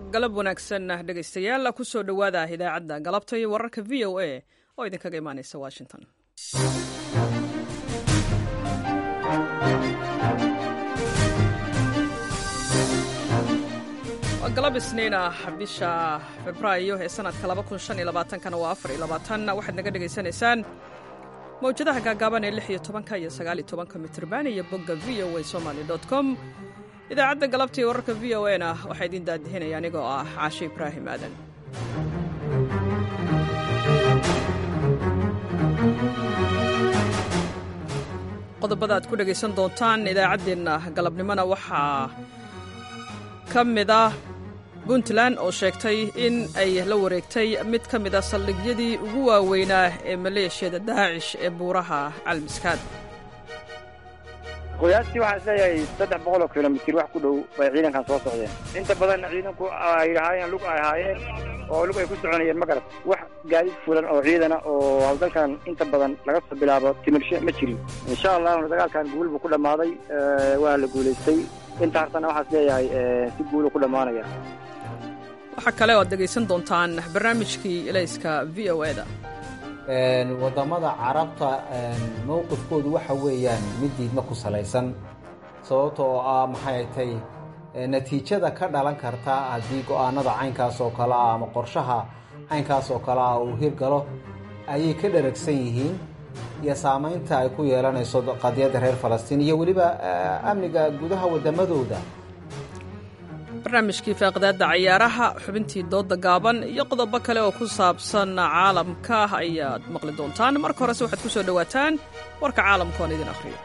galab wanaagsan dhegaystayaal kusoo dhowaada idaacadda galabta iyo wararka v o a oo idinkaga imaanaysa washington waa galab isniin ah bisha febraayo ee sanadka kana waa waxaad naga dhegaysanaysaan mawjadaha gaagaaban ee lix iyo tobanka iyo sagaal iyo tobanka mitrban iyo bogga v o a somaly com idaacadda galabta iyo wararka v o a na waxaa idiin daadihinaya anigoo ah caashe ibraahim aadan qodobada aad ku dhegaysan doontaan idaacaddeenna galabnimona waxaa ka mid ah puntland oo sheegtay in ay la wareegtay mid ka mid a saldhigyadii ugu waaweynaa ee maleeshiyada daacish ee buuraha calmiskaad qoyaastii waxaan isleeyahay saddex boqol oo kilomitir wax ku dhow bay ciidankan soo socdeen inta badanna ciidanku ay lahaayeen lug ay ahaayeen oo lug ay ku soconayeen ma garad wax gaadiid fulan oo ciidana oo hawlgalkan inta badan laga soo bilaabo timirshe ma jirin insha allahuna dagaalkan guul buu ku dhammaaday waa la guulaystay inta hartana waxaa isleeyahay si guulu ku dhammaanaya waxaa kale oo aad dhegaysan doontaan barnaamijkii elayska v o e da waddamada carabta mowqifkoodu waxa weeyaan mid diidma ku salaysan sababta oo ah maxay tay natiijada ka dhalan karta haddii go'aanada caynkaas oo kale ah ama qorshaha caynkaas oo kale ah uu hirgalo ayay ka dharagsan yihiin iyo saamaynta ay ku yeelanayso qadiyadda reer falastiin iyo weliba amniga gudaha waddamadooda barnaamijkii faaqidaadda cayaaraha xubintii doodda gaaban iyo qodobo kale oo ku saabsan caalamka ayaad maqli doontaan marka horese waxaad ku soo dhowaataan warka caalamka oon idin akhriyo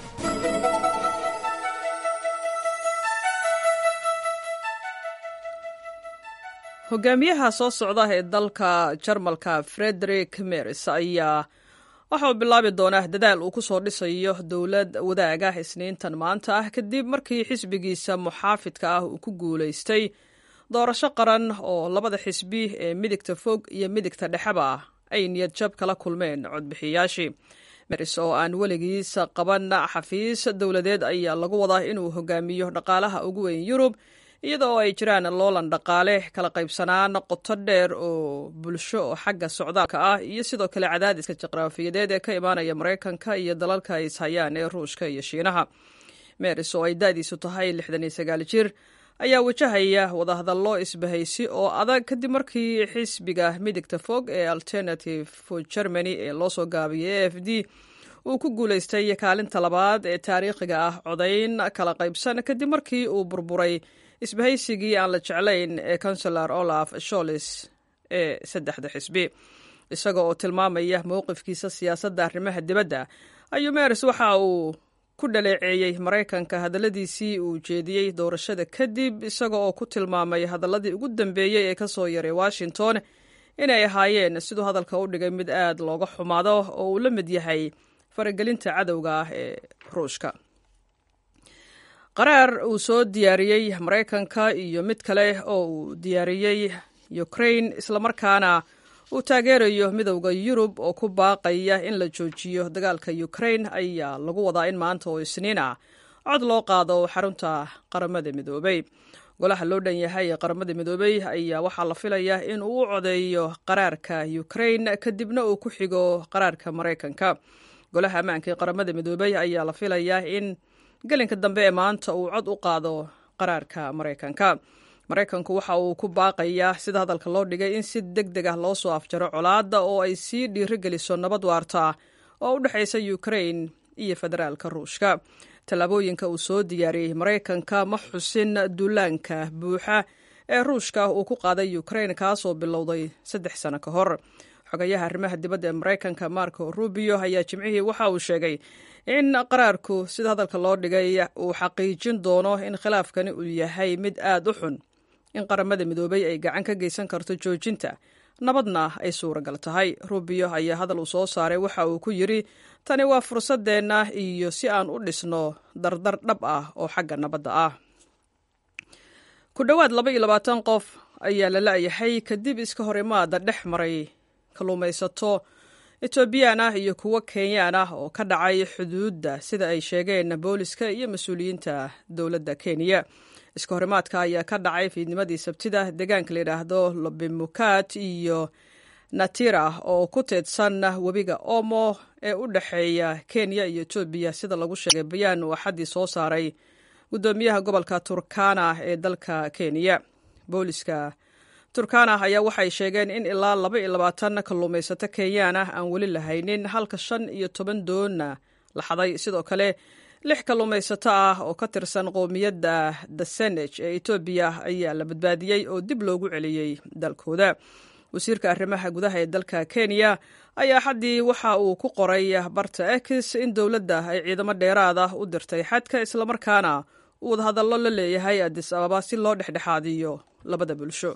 hogaamiyaha soo socda ee dalka jarmalka frederik mers ayaa waxa uu bilaabi doonaa dadaal uu ku soo dhisayo dowlad wadaaga isniintan maanta ah kadib markii xisbigiisa muxaafidka ah uu ku guulaystay doorasho qaran oo labada xisbi ee midigta fog iyo midigta dhexeba ah ay niyad jab kala kulmeen codbixiyayaashii meris oo aan weligiisa qaban xafiis dowladeed ayaa lagu wadaa inuu hogaamiyo dhaqaalaha ugu weyn yurub iyadoo ay jiraan loolan dhaqaale kala qaybsanaan qoto dheer oo bulsho oo xagga socdaalka ah iyo sidoo kale cadaadiska juqraafiyadeed ee ka imaanaya maraykanka iyo dalalka ay ishayaan ee ruushka iyo shiinaha meris oo ay da'diisu tahay lixdan iyo sagaal jir ayaa wajahaya wadahadallo isbahaysi oo adag kadib markii xisbiga midigta fog ee alternative for germany ee loo soo gaabiyay e f d uu ku guulaystay kaalinta labaad ee taariikhiga ah codayn kala qaybsan kadib markii uu burburay isbahaysigii aan la jeclayn ee consular olaf sholis ee saddexda xisbi isaga oo tilmaamaya mowqifkiisa siyaasadda arrimaha dibadda ayuu meres waxa uu ku dhaleeceeyey maraykanka hadalladiisii uu jeediyey doorashada kadib isaga oo ku tilmaamay hadalladii ugu dambeeyey ee ka soo yaray washington inay ahaayeen siduu hadalka u dhigay mid aad looga xumaado oo uu la mid yahay faragelinta cadowga ah ee ruushka qaraar uu soo diyaariyey maraykanka iyo mid kale oo uu diyaariyey ukraine islamarkaana uu taageerayo midowda yurub oo ku baaqaya in la joojiyo dagaalka ukraine ayaa lagu wadaa in maanta oo isniin ah cod loo qaado xarunta qaramada midoobey golaha loo dhan yahay ee qaramada midoobey ayaa waxaa la filayaa in uu u codeeyo qaraarka ukraine kadibna uu ku xigo qaraarka maraykanka golaha ammaanka ee qaramada midoobey ayaa la filayaa in gelinka dambe ee maanta uu cod u qaado qaraarka maraykanka maraykanku waxa uu ku baaqayaa sida hadalka loo dhigay in si deg deg ah loo soo afjaro colaadda oo ay sii dhiirigeliso nabad waarta oo u dhexaysa ukraine iyo federaalka ruushka tallaabooyinka uu soo diyaariyey maraykanka ma xusin duulaanka buuxa ee ruushka uu ku qaaday ukraine kaasoo bilowday saddex sano ka hor xogayaha arrimaha dibadda ee maraykanka marco rubio ayaa jimcihii waxa uu sheegay in qaraarku sida hadalka loo dhigay uu xaqiijin doono in khilaafkani uu yahay mid aad u xun in qaramada midoobay ay gacan ka geysan karto joojinta nabadna ay suuragal tahay rubio ayaa hadal uu soo saaray waxa uu ku yidri tani waa fursadeenna iyo si aan u dhisno dardar dhab ah oo xagga nabadda ah ku dhowaad laba iyo labaatan qof ayaa la la'yahay kadib iska hor imaada dhex maray kalluumaysato etoobiyaan ah iyo kuwo kenyaan ah oo ka dhacay xuduudda sida ay sheegeen booliska iyo mas-uuliyiinta dowladda kenya iska horimaadka ayaa ka dhacay fiidnimadii sabtida deegaanka layidhaahdo lobimukat iyo natira oo ku teedsan webiga omo ee u dhexeeya kenya iyo etoobiya sida lagu sheegay bayaan uu axaddii soo saaray guddoomiyaha gobolka turkana ee dalka kenya booliska turkana ayaa waxay sheegeen in ilaa laba iyo labaatan kalluumaysato kenyaan ah aan weli lahaynin halka shan iyo toban doonna la xaday sidoo kale lix kalluumaysato ah oo ka tirsan qowmiyadda daseneg ee etoobiya ayaa la badbaadiyey oo dib loogu celiyey dalkooda wasiirka arrimaha gudaha ee dalka kenya ayaa xaddii waxa uu ku qoray barta ex in dowladda ay ciidamo dheeraada u dirtay xadka islamarkaana uu wadahadallo la leeyahay adis ababa si loo dhexdhexaadiyo labada bulsho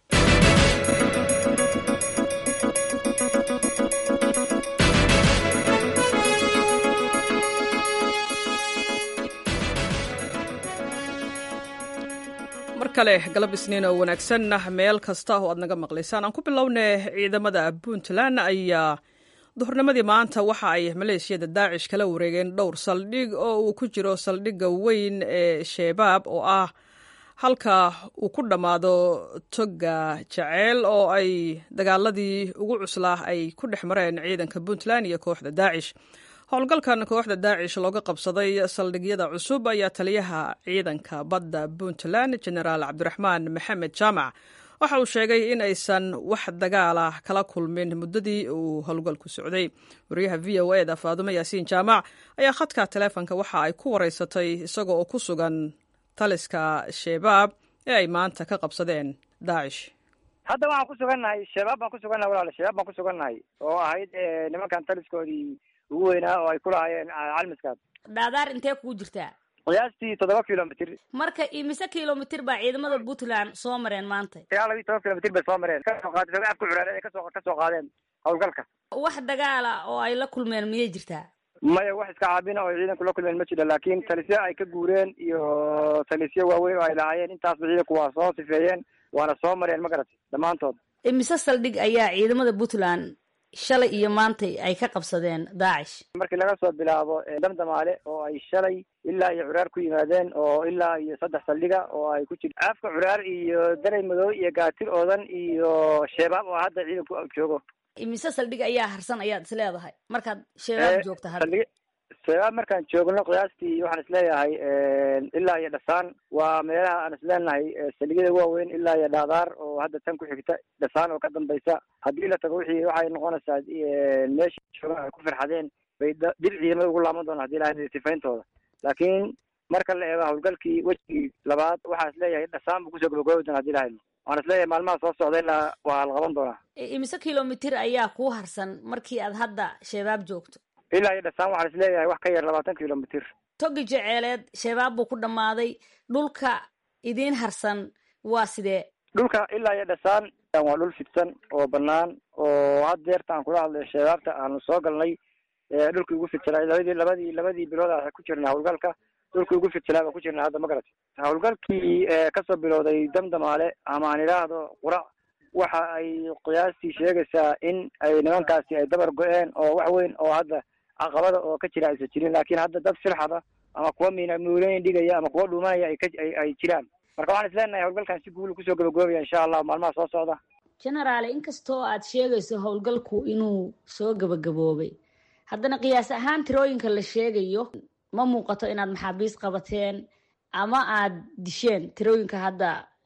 mar kale galab isniin oo wanaagsan meel kasta oo aad naga maqlaysaan aan ku bilowna ciidamada puntland ayaa duhurnimadii maanta waxa ay maleeshiyada daacish kala wareegeen dhowr saldhig oo uu ku jiro saldhigga weyn ee sheebaab oo ah halka uu ku dhammaado toga jaceyl oo ay dagaaladii ugu cuslaa ay ku dhex mareen ciidanka puntland iyo kooxda daacish howlgalkan kooxda daacish looga qabsaday saldhigyada cusub ayaa taliyaha ciidanka badda puntland genaraal cabdiraxmaan maxamed jaamac waxa uu sheegay in aysan wax dagaala kala kulmin muddadii uu howlgalku socday wariyaha v o e da faadumo yaasiin jaamac ayaa khadka taleefonka waxa ay ku wareysatay isaga oo ku sugan taliska sheebaab ee ay maanta ka qabsadeen daacish hadda waxaan ku sugannahay shabaab baan ku sugannahay walaal shabaab baan ku sugannahay oo ahayd nimankan taliskoodii ugu weynaa oo ay ku lahaayeen calmiskaas dhaadaar intee kugu jirtaa qiyaastii toddoba kilomitr marka imise kilomitr baa ciidamada puntland soo mareen maanta ilaa labiyi toban kilomitr bay soo mareen kasoo qaad afka curaare ay kasoo kasoo qaadeen howlgalka wax dagaala oo ay la kulmeen miyay jirtaa maya wax iska caabina oo ciidanku la kulmeen ma jiro laakiin talisyo ay ka guureen iyo talisyo waaweyn oo ay lahaayeen intaasba ciidanku waa soo sifeeyeen waana soo mareen ma garatay dhammaantood imise saldhig ayaa ciidamada puntland shalay iyo maantay ay ka qabsadeen daacish markii laga soo bilaabo damdamaale oo ay shalay ilaa iyo curaar ku yimaadeen oo ilaa iyo saddex saldhiga oo ay ku jir afka curaar iyo daray madow iyo gaatir oodan iyo sheebaab oo hadda ciidanku joogo imise saldhig ayaa harsan ayaad is leedahay markaad sheebaab joogta hadda saldhig shabaab markaan joogno qiyaastii waxaan isleeyahay ilaa iyo dhasaan waa meelaha aan isleenahay saldhigyada waaweyn ilaa iyo dhaadaar oo hadda tan ku xigta dhasaan oo ka dambaysa haddii la tago wixii waxay noqonaysaa meesha joogaan ay ku farxadeen bay dib ciidamada ugu laaban doonaan hadii lahay sifayntooda laakiin marka la eego howlgalkii wejigii labaad waxaa isleeyahay dhasaan buu kusoo gabagoobi doona hadii lahay waan isleeyahay maalmaha soo socda ilaa waa la qaban doonaa imise kilomitr ayaa kuu harsan markii aad hadda shabaab joogto ilaa iyo dhasaan waxaan isleeyahay wax ka yar labaatan kilomitr togi jeceeleed shabaab buu ku dhammaaday dhulka idiin harsan waa sidee dhulka ilaa iyo dhasaan waa dhul fidsan oo banaan oo had deerta aan kula hadlay shabaabta aanu soo galnay dhulkii ugu fidsanaa labadii labadii labadii bilood aan ku jirnay howlgalka dhulkii ugu fidsanaa baan ku jirnay hadda ma garatay howlgalkii kasoo bilowday damdamaale ama aan idhaahdo qurac waxa ay qiyaastii sheegaysaa in ay nimankaasi ay dabar go-een oo wax weyn oo hadda caqabada oo ka jira aysan jirin laakiin hadda dad firxada ama kuwa min muulooyin dhigaya ama kuwa dhuumanaya ay ka ay jiraan marka waxaan isleenahay howlgalkan si guul kusoo gabagaobaya insha allah maalmaha soo socda genaraale inkastoo aad sheegayso howlgalku inuu soo gabagaboobay haddana qiyaas ahaan tirooyinka la sheegayo ma muuqato inaad maxaabiis qabateen ama aad disheen tirooyinka hadda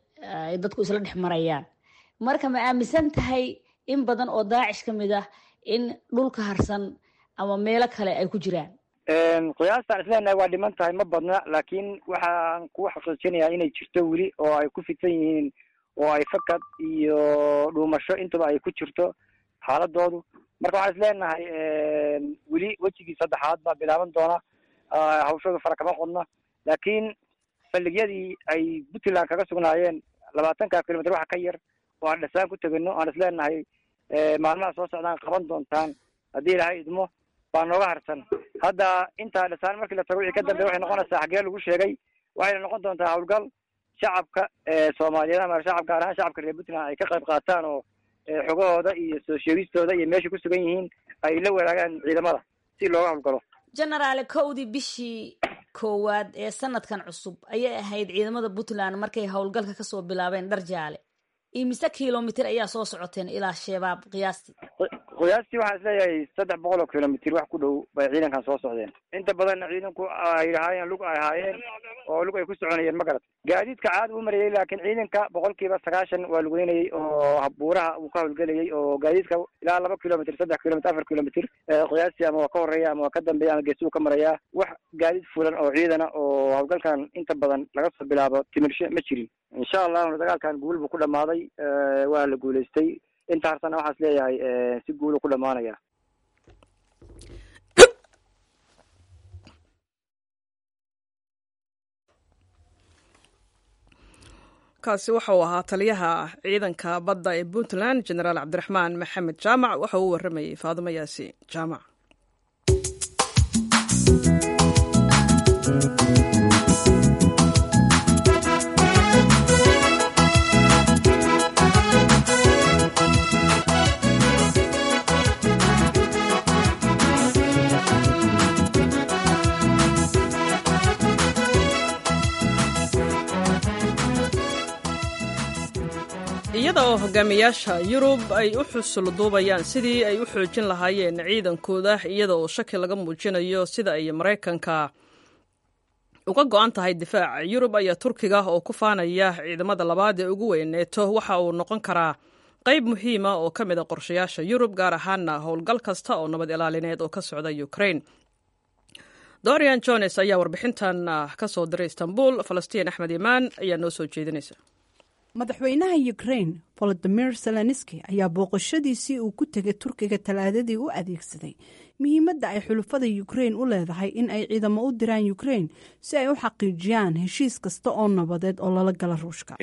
ay dadku isla dhex marayaan marka ma aaminsan tahay in badan oo daacish ka mid ah in dhulka harsan ama meelo kale ay ku jiraan qiyaastaan isleenahay waa dhiman tahay ma badna laakiin waxaan ku xaqiijinayaa inay jirto weli oo ay ku fidsan yihiin oo ay fakad iyo dhuumasho intaba ay ku jirto xaaladoodu marka waxaan isleenahay weli wejigii saddexaad baa bilaaban doona hawshooda fara kama qodna laakiin saldhigyadii ay puntland kaga sugnaayeen labaatanka kilomitr waxa ka yar oo aan dhasaan ku tegino aan isleenahay maalmaha soo socdaan qaban doontaan haddii ilahay idmo baa nooga harsan hadda intaa dhasaan markii la tago wixii ka dambeya waxay noqonaysaa xaggee lagu sheegay waxayna noqon doontaa howlgal shacabka soomaaliyeed ama shacab gaar ahaan shacabka reer puntland ay ka qayb qaataan oo xogahooda iyo soo sheegistooda iyo meeshay ku sugan yihiin ay la wadaagaan ciidamada si looga howlgalo genaraale kowdii bishii koowaad ee sanadkan cusub ayay ahayd ciidamada puntland markay howlgalka kasoo bilaabeen dhar jaale imise kilomitr ayaa soo socoteen ilaa shabaab qiyaastii qiyaastii waxaan isleeyahay saddex boqol oo kilomitr wax ku dhow bay ciidankan soo socdeen inta badanna ciidanku ay lahaayeen lug ay ahaayeen oo lug ay ku soconayeen ma garat gaadiidka caadi u marayay laakiin ciidanka boqolkiiba sagaashan waa lugeynayay oo buuraha uu ka howlgelayay oo gaadiidka ilaa laba kilomitr saddex kilomitr afar kilomitr qiyaastii ama waa ka horeeya ama waa ka dambeeya ama geesuu ka marayaa wax gaadiid fulan oo ciidana oo howlgalkan inta badan laga soo bilaabo timirshe ma jirin insha allahu dagaalkan guul buu ku dhamaaday waa la guulaystay inta harsana waxaas leeyahay si guulu ku dhamaanaya kaasi waxauu ahaa taliyaha ciidanka badda ee puntland genaraal cabdiraxmaan maxamed jaamac waxa uu waramayey faadimo yaasi jaamac iyada oo hogaamiyaasha yurub ay u xusulduubayaan sidii ay u xoojin lahaayeen ciidankooda iyada oo shaki laga muujinayo sida ay maraykanka uga go-an tahay difaaca yurub ayaa turkiga oo ku faanaya ciidamada labaad ee ugu weyn neeto waxa uu noqon karaa qayb muhiima oo ka mid a qorshayaasha yurub gaar ahaana howlgal kasta oo nabad ilaalineed oo ka socda ukraine dorian jones ayaa warbixintan ka soo diray istanbul falastiin axmed imaan ayaa noo soo jeedinaysa madaxweynaha ukraine volodimir zelenski ayaa booqashadiisii uu ku tegay turkiga talaadadii u adeegsaday muhiimadda ay xulufada ukraine u leedahay in ay ciidamo u diraan ukraine si ay u xaqiijiyaan heshiis kasta oo nabadeed oo lala gala ruushka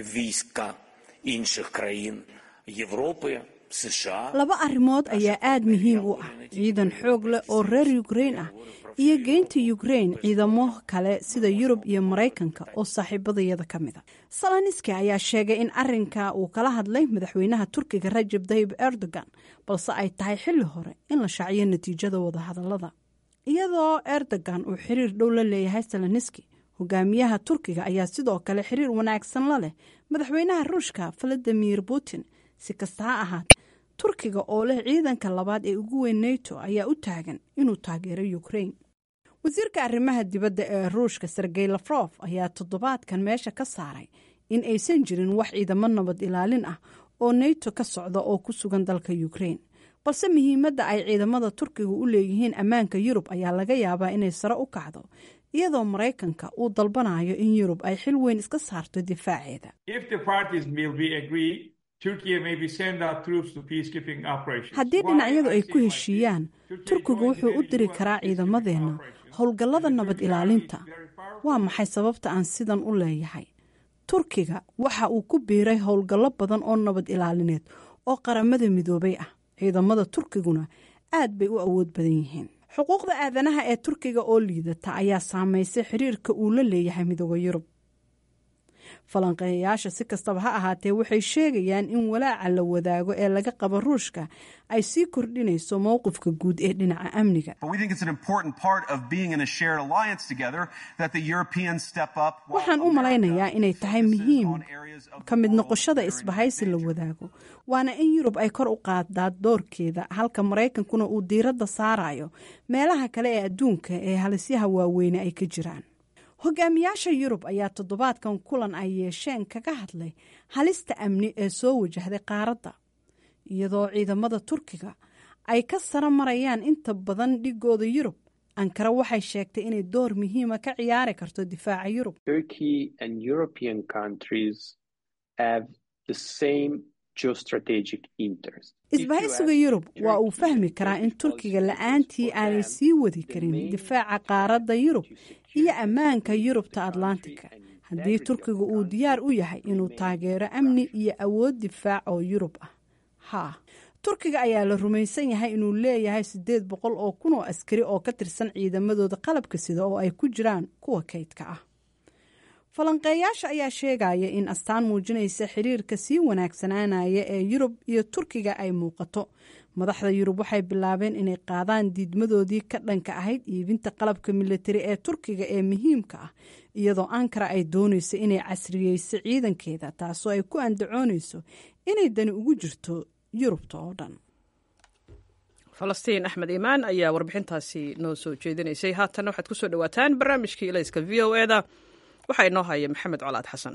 laba arrimood ayaa aada muhiim u ah ciidan xoog leh oo reer ukraine ah iyo geynta ukraine ciidamo kale sida yurub iyo maraykanka oo saaxiibadayada ka mid a saloniski ayaa sheegay in arinka uu kala hadlay madaxweynaha turkiga rajab tayib erdogan balse ay tahay xilli hore in la shaaciyo natiijada wadahadalada iyadoo erdogan uu xiriir dhow la leeyahay saloniski hogaamiyaha turkiga ayaa sidoo kale xiriir wanaagsan la leh madaxweynaha ruushka valadimir putin si kasta ha ahaatee turkiga oo leh ciidanka labaad ee ugu weyn neto ayaa u taagan inuu taageero ukraine wasiirka arrimaha dibadda ee ruushka sergey lafrof ayaa toddobaadkan meesha ka saaray in aysan jirin wax ciidamo nabad ilaalin ah oo neto ka socda oo ku sugan dalka ukraine balse muhiimadda ay ciidamada turkiga u leeyihiin ammaanka yurub ayaa laga yaabaa inay sare u kacdo iyadoo maraykanka uu dalbanayo in yurub ay xil weyn iska saarto difaaceeda haddii dhinacyadu ay ku heshiiyaan turkigu wuxuu u diri karaa ciidamadeenna howlgallada nabad ilaalinta waa maxay sababta aan sidan u leeyahay turkiga waxa uu ku biiray howlgallo badan oo nabad ilaalineed oo qaramada midoobay ah ciidamada turkiguna aad bay u awood badan yihiin xuquuqda aadanaha ee turkiga oo liidata ayaa saameysay xiriirka uu la leeyahay midooda yurub falanqeeyayaasha si kastaba ha ahaatee waxay sheegayaan in walaaca la wadaago ee laga qabo ruushka ay sii kordhinayso mowqifka guud ee dhinaca amniga waxaan u malaynayaa inay tahay muhiim ka mid noqoshada isbahaysi la wadaago waana in yurub ay kor u qaadaa doorkeeda halka maraykankuna uu diiradda saarayo meelaha kale ee adduunka ee halisyaha waaweyne ay ka jiraan hogaamiyaasha yurub ayaa toddobaadkan kulan ay yeesheen kaga hadlay halista amni ee soo wajahday qaaradda iyadoo ciidamada turkiga ay ka sara marayaan inta badan dhigooda yurub ankara waxay sheegtay inay door muhiima ka ciyaari karto difaaca yurub isbahaysiga yurub waa uu fahmi karaa in turkiga la-aantii aanay sii wadi karin difaaca qaaradda yurub iyo ammaanka yurubta atlantika haddii turkiga uu diyaar u yahay inuu taageero amni iyo awood difaac oo yurub ah haa turkiga ayaa la rumaysan yahay inuu leeyahay siddeed boqol oo kun oo askari oo ka tirsan ciidamadooda qalabka sida oo ay ku jiraan kuwa kaydka ah falanqeeyaasha ayaa sheegaya in astaan muujinaysa xiriirka sii wanaagsanaanaya ee yurub iyo turkiga ay muuqato madaxda yurub waxay bilaabeen inay qaadaan diidmadoodii ka dhanka ahayd iibinta qalabka militari ee turkiga ee muhiimka ah iyadoo ankara ay doonayso inay casriyeyso ciidankeeda taasoo ay ku andacoonayso inay dani ugu jirto yurubta oo dhan falastiin axmed iimaan ayaa warbixintaasi noo soo jeedinaysay haatanna waxaad ku soo dhowaataan barnaamijkii ilayska v o eda waxaa inoo haya maxamed colaad xasan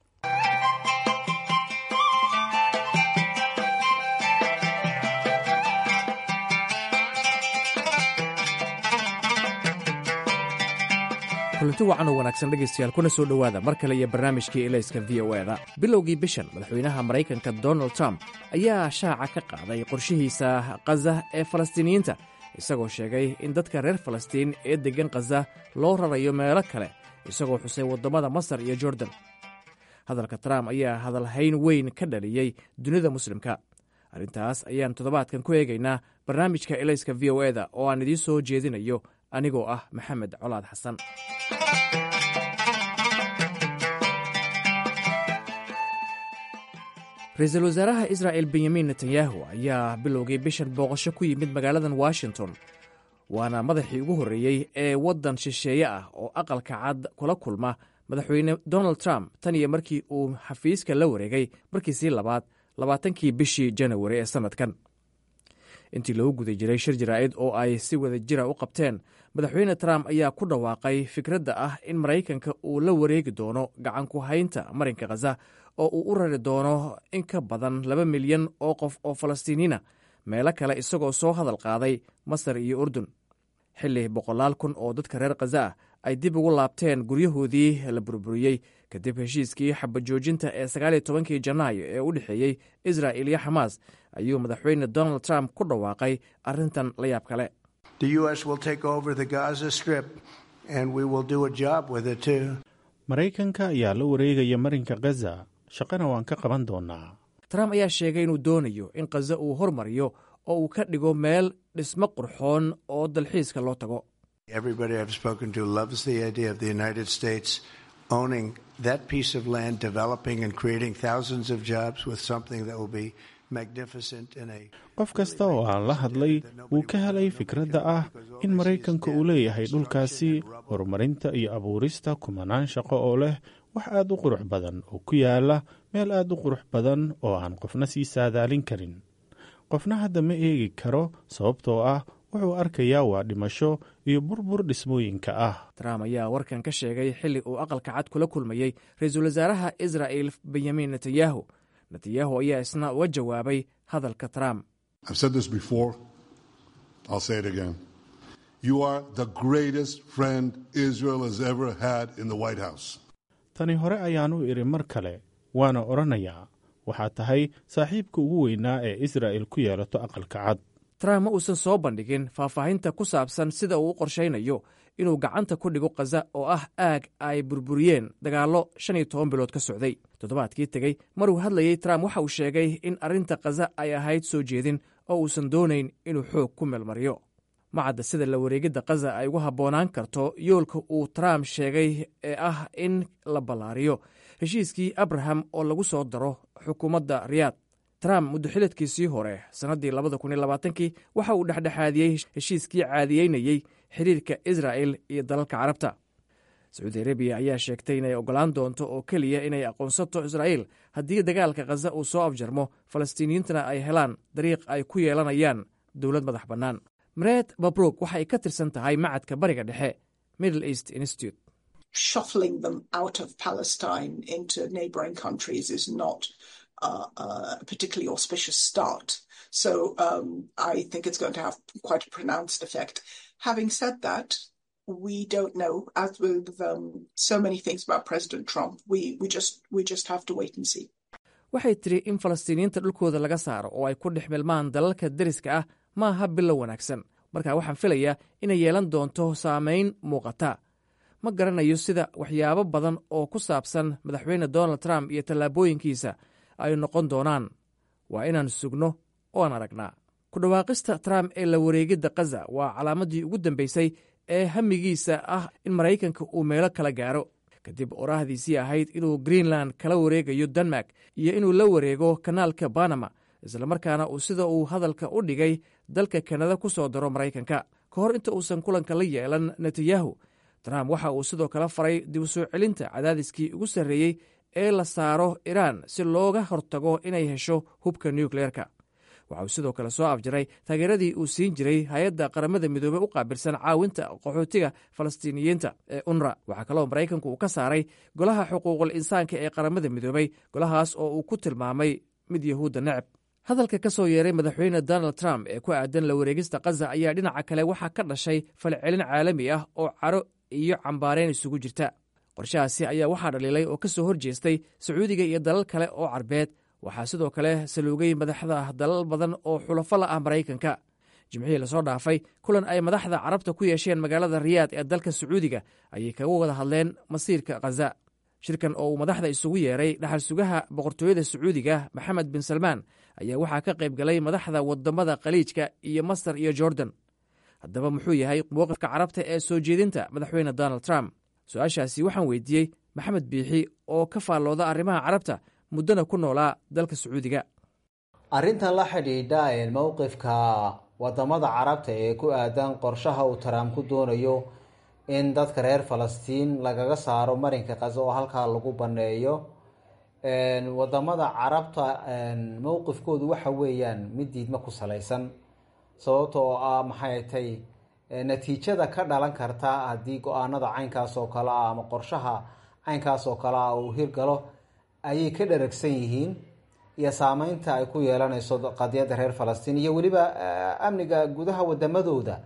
kulanti wacan oo wanaagsan dhegaystayaal kuna soo dhowaada mar kale iyo barnaamijkii elayska v o eda bilowgii bishan madaxweynaha maraykanka donald trump ayaa shaaca ka qaaday qorshihiisa khaza ee falastiiniyiinta isagoo sheegay in dadka reer falastiin ee deggan khaza loo rarayo meelo kale isagoo xusay waddamada masar iyo jordan hadalka trump ayaa hadalhayn weyn ka dhaliyey dunida muslimka arrintaas ayaan toddobaadkan ku eegaynaa barnaamijka elayska v o eda oo aan idiin soo jeedinayo anigoo ah maxamed colaad xasan ra-iisul wasaaraha israa'el benyamin netanyahu ayaa bilowgii bishan booqasho ku yimid magaaladan washington waana madaxii ugu horreeyey ee waddan shisheeye ah oo aqalka cad kula kulma madaxweyne donald trump tan iyo markii uu xafiiska la wareegay markiisii labaad labaatankii bishii janawari ee sannadkan intii lagu guda jiray shir jaraa'id oo ay si wada jira u qabteen madaxweyne trump ayaa ku dhawaaqay fikradda ah in maraykanka uu la wareegi doono gacan ku haynta marinka khaza oo uu u rari doono in ka badan laba milyan oo qof oo falastiiniina meelo kale isagoo soo hadal qaaday masar iyo urdun xilli boqolaal kun oo dadka reer khaza ah ay dib ugu laabteen guryahoodii la burburiyey kadib heshiiskii xabajoojinta ee sagaaliyo tobankii janaayo ee u dhexeeyey israa'il iyo xamaas ayuu madaxweyne donald trump ku dhawaaqay arrintan la yaab kale maraykanka ayaa la wareegaya marinka khaza shaqana waan ka qaban doonaa trump ayaa sheegay inuu doonayo in khaza uu hormariyo oo uu ka dhigo meel dhismo qurxoon oo dalxiiska loo tago qof kasta oo aan la hadlay wuu ka helay fikradda ah in maraykanka uu leeyahay dhulkaasi horumarinta iyo abuurista kumanaan shaqo oo leh wax aad u qurux badan oo ku yaala meel aad u qurux badan oo aan qofna sii saadaalin karin qofna hadda ma eegi karo sababtoo ah wuxuu arkayaa waa dhimasho iyo burbur dhismooyinka ah trump ayaa warkan ka sheegay xilli uu aqalka cad kula kulmayey ra-iisul wasaaraha israa'il benyamin netanyahu netanyahu ayaa isna uga jawaabay hadalka trump tani hore ayaan u idhi mar kale waana odhanayaa waxaa tahay saaxiibka ugu weynaa ee israa'il ku yeelato aqalka cad trump ma uusan soo bandhigin faahfaahinta ku saabsan sida uu u qorshaynayo inuu gacanta ku dhigo khaza oo ah aag ay burburiyeen dagaallo shan iyo toban bilood ka socday toddobaadkii tegey maruu hadlayey trump waxa uu sheegay in arrinta khaza ay ahayd soo jeedin oo uusan doonayn inuu xoog ku meelmariyo macadda sida la wareegidda khaza ay ugu habboonaan karto yoolka uu trump sheegay ee ah in la ballaariyo heshiiskii abraham oo lagu soo daro xukuumadda riyaad trump muddoxiladkiisii hore sannaddii labada kun iyo labaatankii waxa uu dhexdhexaadiyey heshiiskii caadiyeynayey xiriirka israa'el iyo dalalka carabta sacuudi arabiya ayaa sheegtay inay oggolaan doonto oo keliya inay aqoonsato israa'il haddii dagaalka khaza uu soo afjarmo falastiiniyiintana ay helaan dariiq ay ku yeelanayaan dowlad madax bannaan mareed babrog waxa ay ka tirsan tahay macadka bariga dhexe middle east institute shuffling them out of Palestine into neighboring countries is not uh, uh, a particularly auspicious start. So um, I think it's going to have quite a pronounced effect. Having said that, we don't know. As with um, so many things about President Trump, we, we just we just have to wait and see. waxay tiri in falastiiniyiinta dhulkooda laga saaro oo ay ku dhex milmaan dalalka deriska ah ma aha bilow wanaagsan marka waxaan filayaa inay yeelan doonto saamayn muuqata ma garanayo sida waxyaabo badan oo ku saabsan madaxweyne donald trump iyo tallaabooyinkiisa ay noqon doonaan waa inaan sugno oan aragnaa ku dhawaaqista trump ee la wareegidda khaza waa calaamaddii ugu dambaysay ee hamigiisa ah in maraykanka uu meelo kala gaaro kadib oraahdiisii ahayd inuu greenland kala wareegayo denmark iyo inuu la wareego kanaalka banama islamarkaana uu sida uu hadalka u dhigay dalka kanada ku soo daro maraykanka ka hor inta uusan kulanka la yeelan netanyahu trump waxa uu sidoo kale faray dib u soo celinta cadaadiskii ugu sarreeyey ee la saaro iraan si looga hortago inay hesho hubka nukleerka waxa uu sidoo kale soo afjaray taageeradii uu siin jiray hay-adda qaramada midoobey u qaabilsan caawinta qaxootiga falastiiniyiinta ee unra waxaa kaloo maraykanku uu ka saaray golaha xuquuqul insaanka ee qaramada midoobey golahaas oo uu ku tilmaamay mid yahuudda neceb hadalka ka soo yeeray madaxweyne donald trump ee ku aadan la wareegista kaza ayaa dhinaca kale waxaa ka dhashay falcelin caalami ah oo caro iyo cambaareen isugu jirta qorshahaasi ayaa waxaa dhaliilay oo ka soo hor jeestay sacuudiga iyo dalal kale oo carbeed waxaa sidoo kale saluugay madaxda dalal badan oo xulafo la ah maraykanka jimcihii lasoo dhaafay kulan ay madaxda carabta ku yeesheen magaalada riyaad ee dalka sacuudiga ayay kaga wada hadleen masiirka khaza shirkan oo uu madaxda isugu yeeray dhaxal sugaha boqortooyada sacuudiga maxamed bin salmaan ayaa waxaa ka qayb galay madaxda wadamada khaliijka iyo masar iyo jordan haddaba muxuu yahay mowqifka carabta ee soo jeedinta madaxweyne donald trump su-aashaasi waxaan weydiiyey maxamed biixi oo ka faallooda arrimaha carabta muddona ku noolaa dalka sacuudiga arrintan la xidhiidha mowqifka wadamada carabta ee ku aadan qorshaha uu trump ku doonayo in dadka reer falastiin lagaga saaro marinka kaza oo halkaa lagu baneeyo wadamada carabta mowqifkoodu waxa weeyaan mid diidma ku salaysan sababta oo ah maxay tay natiijada ka dhalan karta haddii go-aanada caynkaas oo kale ah ama qorshaha caynkaas oo kale ah uu hirgalo ayay ka dharagsan yihiin iyo saameynta ay ku yeelanayso qadiyadda reer falastiin iyo weliba amniga gudaha wadamadooda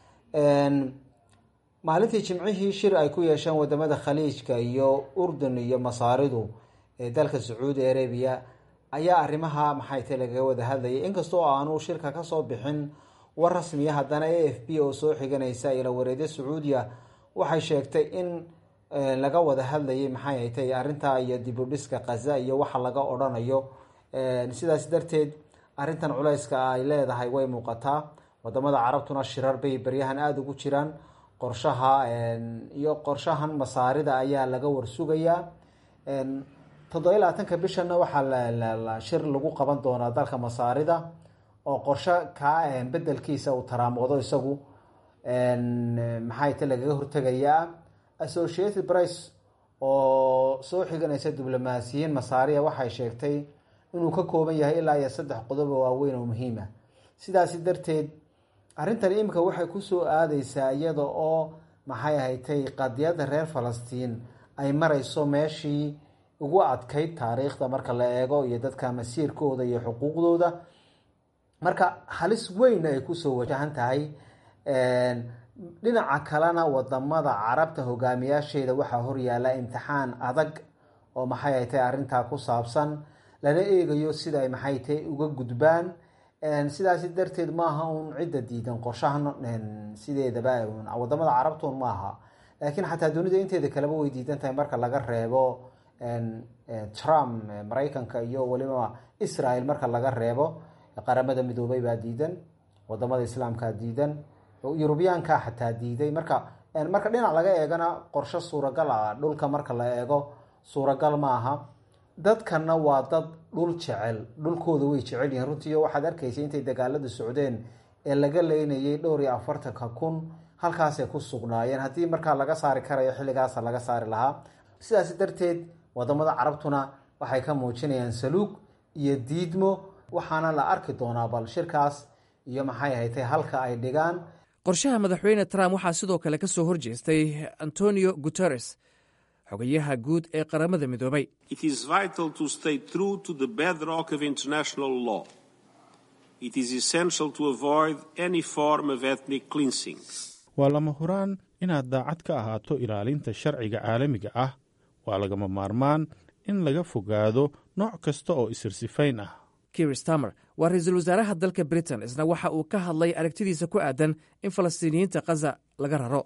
maalintii jimcihii shir ay ku yeesheen wadamada khaliijka iyo urdun iyo masaaridu ee dalka sacuudi arabiya ayaa arrimaha maxay tay lagaga wada hadlayay inkastoo aanu shirka kasoo bixin war rasmiya haddana a f b oo soo xiganaysa ila wareedyo sacuudiya waxay sheegtay in laga wada hadlayay maxay tay arrintaa iyo dibudhiska kaza iyo waxa laga odhanayo sidaas darteed arrintan culayska ay leedahay way muuqataa wadamada carabtuna shirar bay beryahan aada ugu jiraan qorshaha iyo qorshahan masaarida ayaa laga warsugayaa toddoba iyo labaatanka bishanna waxaa shir lagu qaban doonaa dalka masaarida oo qorsho kaa bedelkiisa uu taraamoodo isagu maxay ta lagaga hortegayaa associated price oo soo xiganaysa diblomaasiyiin masaariya waxay sheegtay inuu ka kooban yahay ilaa iyo saddex qodob oo waaweyn oo muhiima sidaasi darteed arrintan iminka waxay kusoo aadeysaa iyada oo maxay ahatay qadiyadda reer falastiin ay mareyso meeshii ugu adkayd taariikhda marka la eego iyo dadka masiirkooda iyo xuquuqdooda marka halis weyn ay kusoo wajahan tahay dhinaca kalena wadamada carabta hogaamiyaasheeda waxaa horyaala imtixaan adag oo maxay ay tahay arrintaa ku saabsan lana eegayo sida ay maxay tahay uga gudbaan sidaasi darteed maaha uun cidda diidan qorshahan sideedaba wadamada carabtun maaha laakiin xataa dunida inteeda kaleba way diidan tahay marka laga reebo trump maraykanka iyo weliba israel marka laga reebo qaramada midoobay baa diidan wadamada islaamkaa diidan yurubiyaanka xataa diiday marka marka dhinac laga eegana qorsho suuragal ah dhulka marka la eego suuragal maaha dadkana waa dad dhul jecel dhulkooda way jecel yihiin runtii waxaad arkaysa intay dagaalada socdeen ee laga leynayay dhowr iyo afartanka kun halkaasay ku sugnaayeen haddii markaa laga saari karayo xilligaasa laga saari lahaa sidaas darteed wadamada carabtuna waxay ka muujinayaan saluug iyo diidmo waxaana la arki doonaa bal shirkaas iyo maxay ahatay halka ay dhigaan qorshaha madaxweyne trump waxaa sidoo kale ka soo horjeestay antonio guteres xogayaha guud ee qaramada midoobay waa lama huraan inaad daacad ka ahaato ilaalinta sharciga caalamiga ah waa lagama maarmaan in laga fogaado nooc kasta oo isirsifayn ah kir stamer waa ra-iisul wasaaraha dalka britain isna waxa uu ka hadlay aragtidiisa ku aadan in falastiiniyiinta kaza laga raro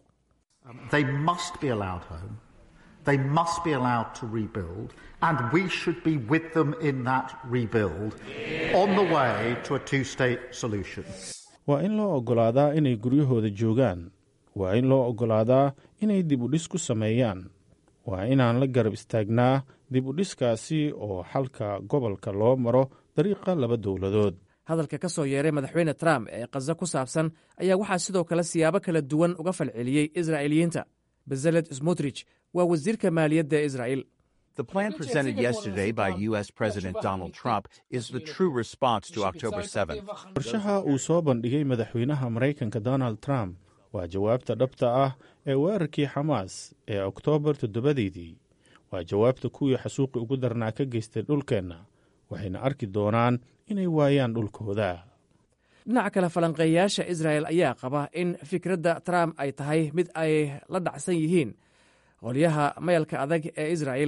They must be allowed to rebuild, and we should be with them in that rebuild on the way to a two state solution. waa in loo oggolaadaa inay guryahooda joogaan waa in loo oggolaadaa inay dib u dhis ku sameeyaan waa inaan la garab istaagnaa dib u dhiskaasi oo xalka gobolka loo maro dariiqa laba dowladood hadalka ka soo yeeray madaxweyne trump ee khaza ku saabsan ayaa waxaa sidoo kale siyaabo kala duwan uga falceliyey israa'iiliyiinta bezaled smutrich waa wasiirka maaliyadda ee israa'il The plan presented yesterday by U.S. President Donald Trump is the true response to October 7th. qorshaha uu soo bandhigay madaxweynaha maraykanka donald trump waa jawaabta dhabta ah ee weerarkii xamaas ee oktoobar toddobadeedii waa jawaabta kuwii xasuuqi ugu darnaa ka geystay dhulkeenna waxayna arki doonaan inay waayaan dhulkooda dhinaca kale falanqeeyayaasha israa'el ayaa qaba in fikradda trump ay tahay mid ay la dhacsan yihiin qolyaha mayalka adag ee israa'el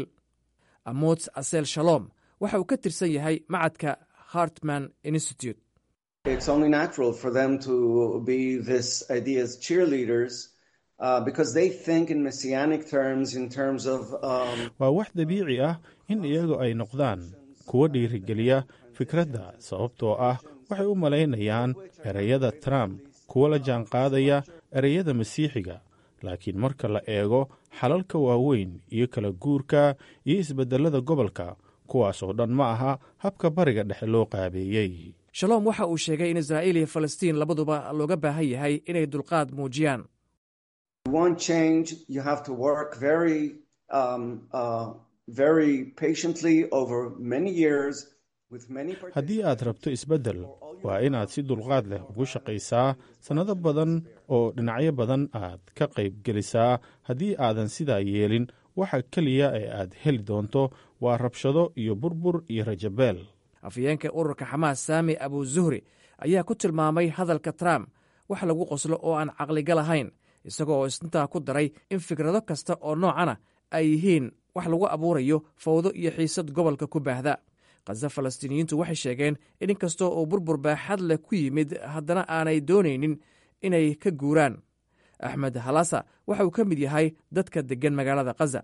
amots asel shalom waxa uu ka tirsan yahay macadka hartman institute It's only natural for them to be this idea's cheerleaders uh, because they think in messianic terms, in terms of. Um, waa wax dabiici ah in iyagu ay noqdaan kuwa dhiirigeliya fikradda sababtoo ah waxay u malaynayaan ereyada trump kuwa la jaanqaadaya ereyada masiixiga laakiin marka la eego xalalka waaweyn iyo kala guurka iyo isbedelada gobolka kuwaas oo dhan ma aha habka bariga dhexe loo qaabeeyey shalom waxa uu sheegay in israa'iil iyo falastiin labaduba looga baahan yahay inay dulqaad muujiyaan you want change, you have to work very, um, uh, very patiently over many years with many. haddii aad rabto isbeddel waa inaad si dulqaad leh ugu shaqaysaa sannado badan oo dhinacyo badan aad ka qayb gelisaa haddii aadan sidaa yeelin waxa keliya ee aad heli doonto waa rabshado iyo burbur iyo rajabeel afhayeenka ururka xamaas saami abu zuhri ayaa ku tilmaamay hadalka trump wax lagu qoslo oo aan caqliga lahayn isagoo oo isntaa ku daray in fikrado kasta oo noocana ay yihiin wax lagu abuurayo fawdo iyo xiisad gobolka ku baahda khaza falastiiniyiintu waxay sheegeen in inkastoo uu burbur baaxad leh ku yimid haddana aanay doonaynin inay ka guuraan axmed halasa waxa uu ka mid yahay dadka deggan magaalada khaza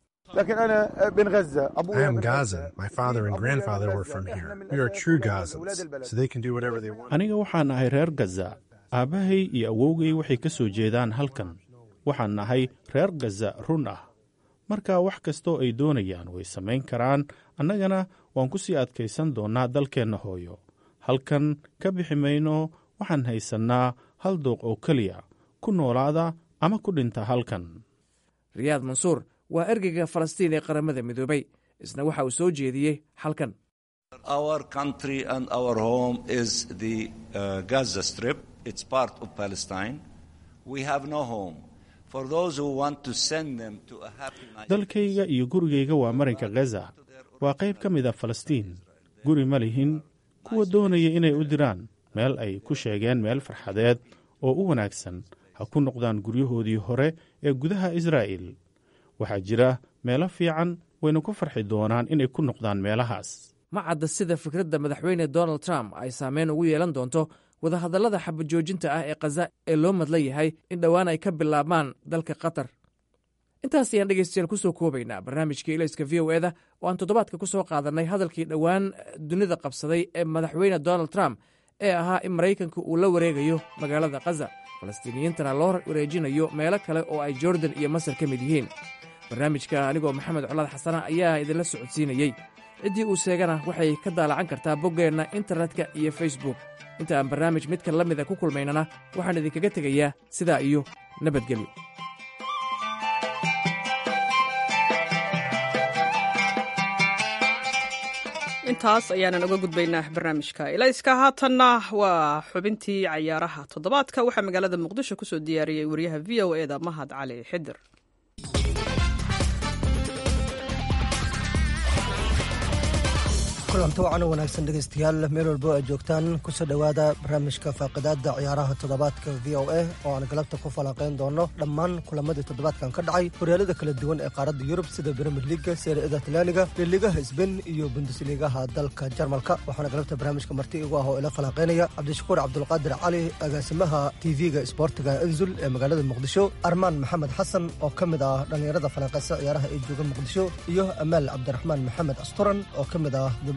I am Gazan. My father and grandfather were from here. We are true Gazans, so they can do whatever they want. aniga waxaan ahay reer gaza aabbahay iyo awowgay waxay ka soo jeedaan halkan waxaan nahay reer gaza run ah marka wax kastoo ay doonayaan way samayn karaan annagana waan ku sii adkaysan doonnaa dalkeenna hooyo halkan ka bixi mayno waxaan haysannaa hal dooq oo keliya ku noolaada ama ku dhinta halkan riyaad mansuur waa ergeyga falastiin ee qaramada midoobay isna waxa uu soo jeediyey xalkan Our country and our home is the uh, Gaza Strip. It's part of Palestine. We have no home. For those who want to send them to a happy night. dalkayga iyo gurigayga waa marinka gaza waa qayb ka mid a falastiin guri ma lihin kuwa doonaya inay u diraan meel ay ku sheegeen meel farxadeed oo u wanaagsan ha ku noqdaan guryahoodii hore ee gudaha israa'il waxaa jira meelo fiican wayna ku farxi doonaan inay ku noqdaan meelahaas ma cadda sida fikradda madaxweyne donald trump ay saameyn ugu yeelan doonto wadahadallada xabajoojinta ah ee khaza ee loo madlan yahay in dhowaan ay ka bilaabmaan dalka qatar intaas ayaan dhegeystayaal ku soo koobaynaa barnaamijkii ilayska v o eda oo aan toddobaadka ku soo qaadannay hadalkii dhowaan dunida qabsaday ee madaxweyne donald trump ee ahaa in maraykanka uu la wareegayo magaalada khaza falastiiniyiintana loo wareejinayo meelo kale oo ay jordan iyo masar ka mid yihiin barnaamijka anigoo maxamed colaad xasana ayaa idinla socodsiinayey ciddii uu seegana waxay ka daalacan kartaa boggeenna internetka iyo facebook inta aan barnaamij midkan la mida ku kulmaynana waxaan idinkaga tegayaa sidaa iyo nabadgelyo intaas ayaanan uga gudbaynaa barnaamijka ilayska haatanna waa xubintii cayaaraha toddobaadka waxaa magaalada muqdisho kusoo diyaariyey wariyaha v o eda mahad cali xidir kulanti wacan oo wanaagsan dhegaystayaal meel walbo aad joogtaan kusoo dhowaada barnaamijka faaqidaada ciyaaraha toddobaadka v o a oo aan galabta ku falanqayn doono dhammaan kulamadii toddobaadkan ka dhacay horyaalada kala duwan ee qaaradda yurub sida bremir liga seeriada talyaaniga liligaha sbain iyo bundesligaha dalka jarmalka waxaana galabta barnaamijka marti igu ah oo ila falanqaynaya cabdishakuur cabdulqaadir cali agaasimaha tv-ga isboortiga enzul ee magaalada muqdisho armaan maxamed xasan oo ka mid ah dhallinyarada falanqaysa ciyaaraha ee jooga muqdisho iyo amaal cabdiraxmaan maxamed asturan oo ka mid ah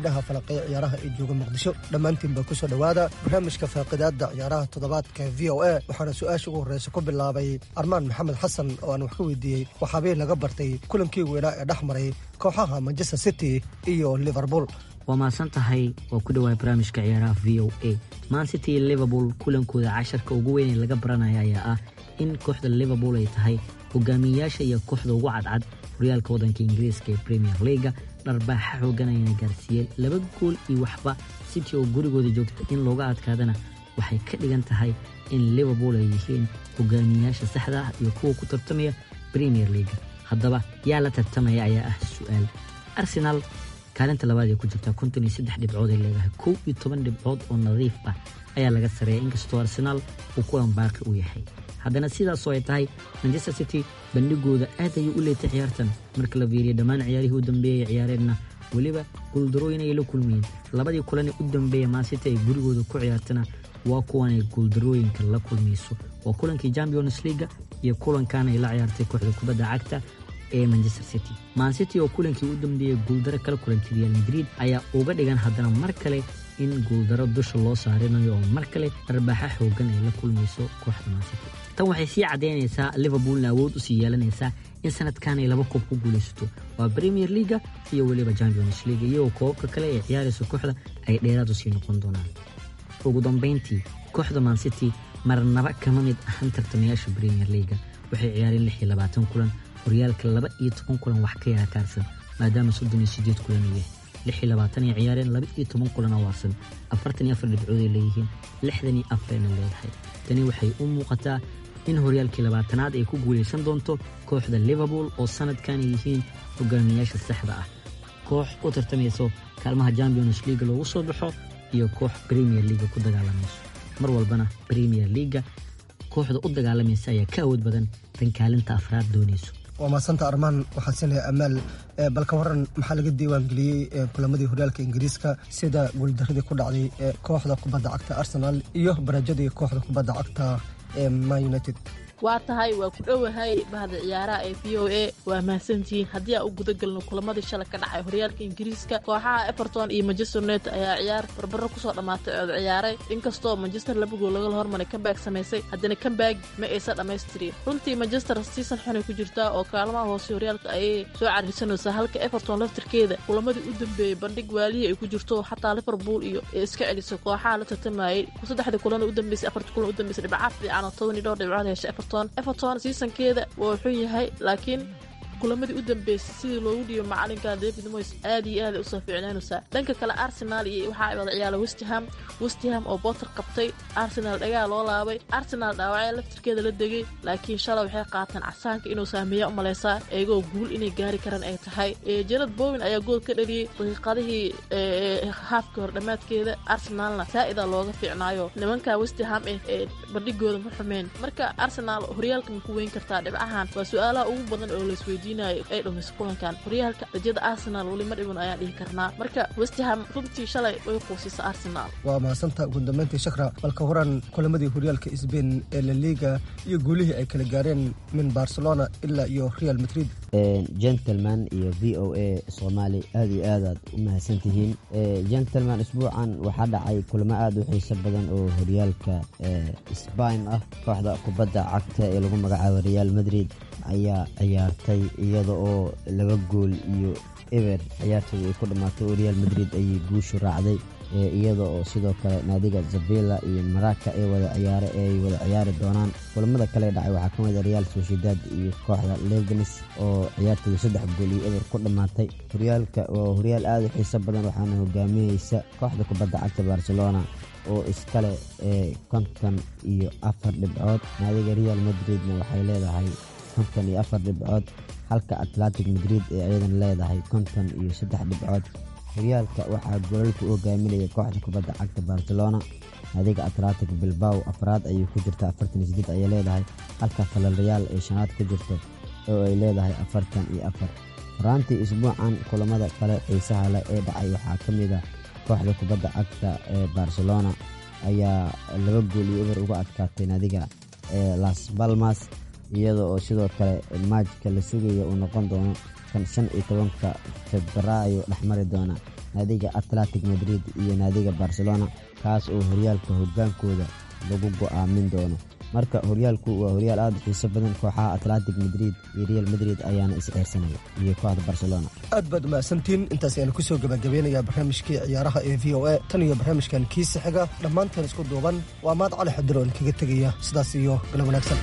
gabdhaha falaqeeya ciyaaraha ee jooga muqdisho dhammaantiinba kusoo dhowaada barnaamijka faaqidaadda ciyaaraha toddobaadka v o a waxaana su-aasha ugu horreysa ku bilaabay armaan maxamed xasan oo aan wax ka weydiiyey waxaabay laga bartay kulankii weynaa ee dhex maray kooxaha manchester city iyo liverpool waa mahadsan tahay oo ku dhawaay barnaamijka ciyaaraha v o a man city iyo liverpool kulankooda casharka ugu weyn ee laga baranaya ayaa ah in kooxda liverpool ay tahay hogaamiyeyaasha iyo kooxda ugu cadcad horyaalka waddanka ingiriiska ee premier leaga dharbaaxa xoogan ayna gaarsiiyeen laba gool iyo waxba city oo gurigooda joogta in looga adkaadana waxay ka dhigan tahay in liverpool ay yihiin hogaamiyeyaasha saxda ah iyo kuwa ku tartamaya premier leaga haddaba yaa la tartamaya ayaa ah su-aal arsenal kaalinta labaad ee ku jirta konton iyo saddex dhibcood ay leedahay kow iyo toban dhibcood oo nadiif ah ayaa laga sareeya inkastoo arsenaal uu kulan baaqi u yahay haddana sidaasoo ay tahay manchester city bandhigooda aad ayuu u leetay ciyaartan marka la fiiriya dhammaan ciyaarihii u dambeeyay ciyaareenna weliba guuldarooyin ay la kulmayeen labadii kulanee u dambeeya maasiti ay gurigooda ku ciyaartana waa kuwan ay guuldarooyinka la kulmayso waa kulankii champions leaga iyo kulankan ay la ciyaartay kooxda kubadda cagta ee manchester city mancity oo kulankii u dambeeyey guuldaro kala kulantay real madrid ayaa uga dhigan haddana mar kale in guuldaro dusha loo saarinayo oo mar kale dharbaaxa xoogan ay la kulmayso kooxda mancity tan waxay sii caddaynaysaa liverpoolna awood usii yeelanaysaa in sanadkan ay laba koob ku guulaysato waa premier leaga iyo weliba champions leaga iyagoo koobabka kale ee ciyaaraysa kooxda ay dheeraad usii noqon doonaan ugu dambayntii kooxda mancity marnaba kama mid ahan tartamayaasha premier leaga waxay ciyaareen lix iyo labaatan kulan horyaalka laba iyo toban kulan wax ka yara kaarsan maadaama soddon iyo sideed kulan uu yahay lix iyo labaatan ay ciyaareen laba iyo toban kulan oo waarsan afartan iyo afar dhibcood ay leeyihiin lixdan iyo afarayna leedahay tani waxay u muuqataa in horyaalkii labaatanaad ay ku guulaysan doonto kooxda liverpool oo sanadkan ay yihiin hogaamiyayaasha saxda ah koox u tartamayso kaalmaha champions leaga loogu soo baxo iyo koox premier leaga ku dagaalamayso mar walbana premier leaga kooxda u dagaalamaysa ayaa ka awood badan tan kaalinta afraad doonayso waa maasanta armaan waxaa siinaya amaal balka waran maxaa laga diiwaangeliyey kulamadii horyaalka ingiriiska sida guuldaradii ku dhacday ee kooxda kubadda cagta arsenal iyo barajadii kooxda kubadda cagta ee man united waa tahay waa ku dhowahay bahda ciyaaraha ee v o a waa mahadsantihiin haddii aan u gudagelno kulamadii shalay ka dhacay horyaalka ingiriiska kooxaha everton iyo manchester united ayaa ciyaar barbaro kusoo dhammaatay ood ciyaaray inkastoo manchester laba gool laga hormaray kambaag samaysay haddana kambaag ma aysan dhammaystirin runtii manchester season xunay ku jirtaa oo kaalmaha hoose horyaalka ayay soo cariirsanaysaa halka everton laftirkeeda kulamadii u dambeeyey bandhig waalihii ay ku jirto xataa liverpool iyo ee iska celisay kooxaha la tartamayay saddexdii kulan u dambeysay afartii kulan u dambeysay dhibcaad fiican oo toban iyo dhowr dhibcood heshay everton everton seasonkeeda waa xun yahay laakiin kulamadii u dambeysay sidii loogu dhiibo macalinka david moys aad iyo aad usoo fiicnaanaysaa dhanka kale arsenal iyo waxaa wada ciyaala westham westham oo botter qabtay arsenal dhagaa loo laabay arsenal dhaawacya laftirkeeda la degay laakiin shalay waxay qaateen casaanka inuu saameeya u malaysaa iyagoo guul inay gaari karaan ay tahay jarad bowin ayaa gool ka dhaliyey daqiiqadihii haafka hor dhammaadkeeda arsenalna saa'ida looga fiicnaayo nimanka westham eh ee bandhigooda ma xumeen marka arsenal horyaalka ma ku weyn kartaa dhibcahan waa su-aalaha ugu badan oo laisweydiinayo ay dhumayso kulankan horyaalka rajada arsenal weli ma dhiban ayaan dhihi karnaa marka westham runtii shalay way quusisa arsenal waa mahadsantaa ugu dambeyntii shakra balka horan kulamadii horyaalka sbain ee la liga iyo guulihii ay kala gaareen min barcelona ilaa iyo real madrid gentleman iyo v o a soomaali aad iyo aadaad u mahadsan tihiin gentleman isbuucan waxaa dhacay kulamo aada u xiiso badan oo horyaalka sbain ah kooxda kubadda cagta ee lagu magacaabo real madrid ayaa ciyaartay iyada oo laba gool iyo eber ciyaartooda ay ku dhammaatay oo real madrid ayay guushu raacday iyada oo sidoo kale naadiga zabila iyo maraka ay wada ciyaare ay wada ciyaari doonaan kulamada kale dhacay waxaa ka mid a real sociedad iyo kooxda leganes oo ciyaartooda saddex gool iyo eber ku dhammaatay horyaalka waa horyaal aada u xiiso badan waxaana hogaaminaysa kooxda kubadda cagta barcelona oo iskale konton iyo afar dhibcood naadiga real madridna waxay leedahay konton iyo afar dhibcood halka atlantic madrid ee ayadan leedahay konton iyo saddex dhibcood horyaalka waxaa goolalka u hogaaminaya kooxda kubadda cagta barcelona naadiga atlantic bilbaw afraad ayay ku jirta afartan iyo sideed ayay leedahay halka falalreyaal ay shanaad ku jirto oo ay leedahay afartan iyo afar faraantii isbuucan kulamada kale xiisaha leh ee dhacay waxaa ka mid a kooxda kubadda cagta ee barcelona ayaa laba gool iyo eber uga adkaatay naadiga las balmas iyada oo sidoo kale maajka la sugaya uu noqon doono kan shan iyo tobanka febraayo dhexmari doona naadiga atletic madrid iyo naadiga barcelona kaas oo horyaalka hogaankooda lagu go'aamin doono marka horyaalku waa horyaal aada u xiiso badan kooxaha atletic madrid iyo real madrid ayaana is-ceersanaya iyo kooxda barcelona aad baad umahadsantiin intaas ayaanu kusoo gabagabeynayaa barnaamijkii ciyaaraha ee v o a tan iyo barnaamijkan kiisa xiga dhammaanteen isku duuban waa maad cali xadiroon kaga tegaya sidaas iyo galo wanaagsan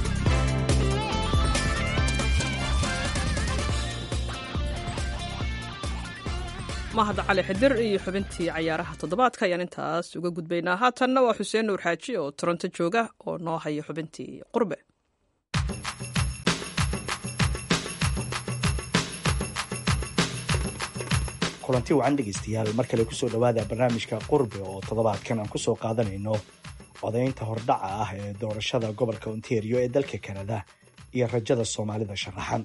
mahad cali xidir iyo xubintii cayaaraha toddobaadka ayaan intaas uga gudbaynaa haatanna waa xuseen nuur xaaji oo toronto jooga oo noo haya xubintii qurbe kulanti wacan dhegaystayaal mar kale kusoo dhowaada barnaamijka qurbe oo toddobaadkan aan kusoo qaadanayno codaynta hordhaca ah ee doorashada gobolka ontario ee dalka kanada iyo rajada soomaalida sharaxan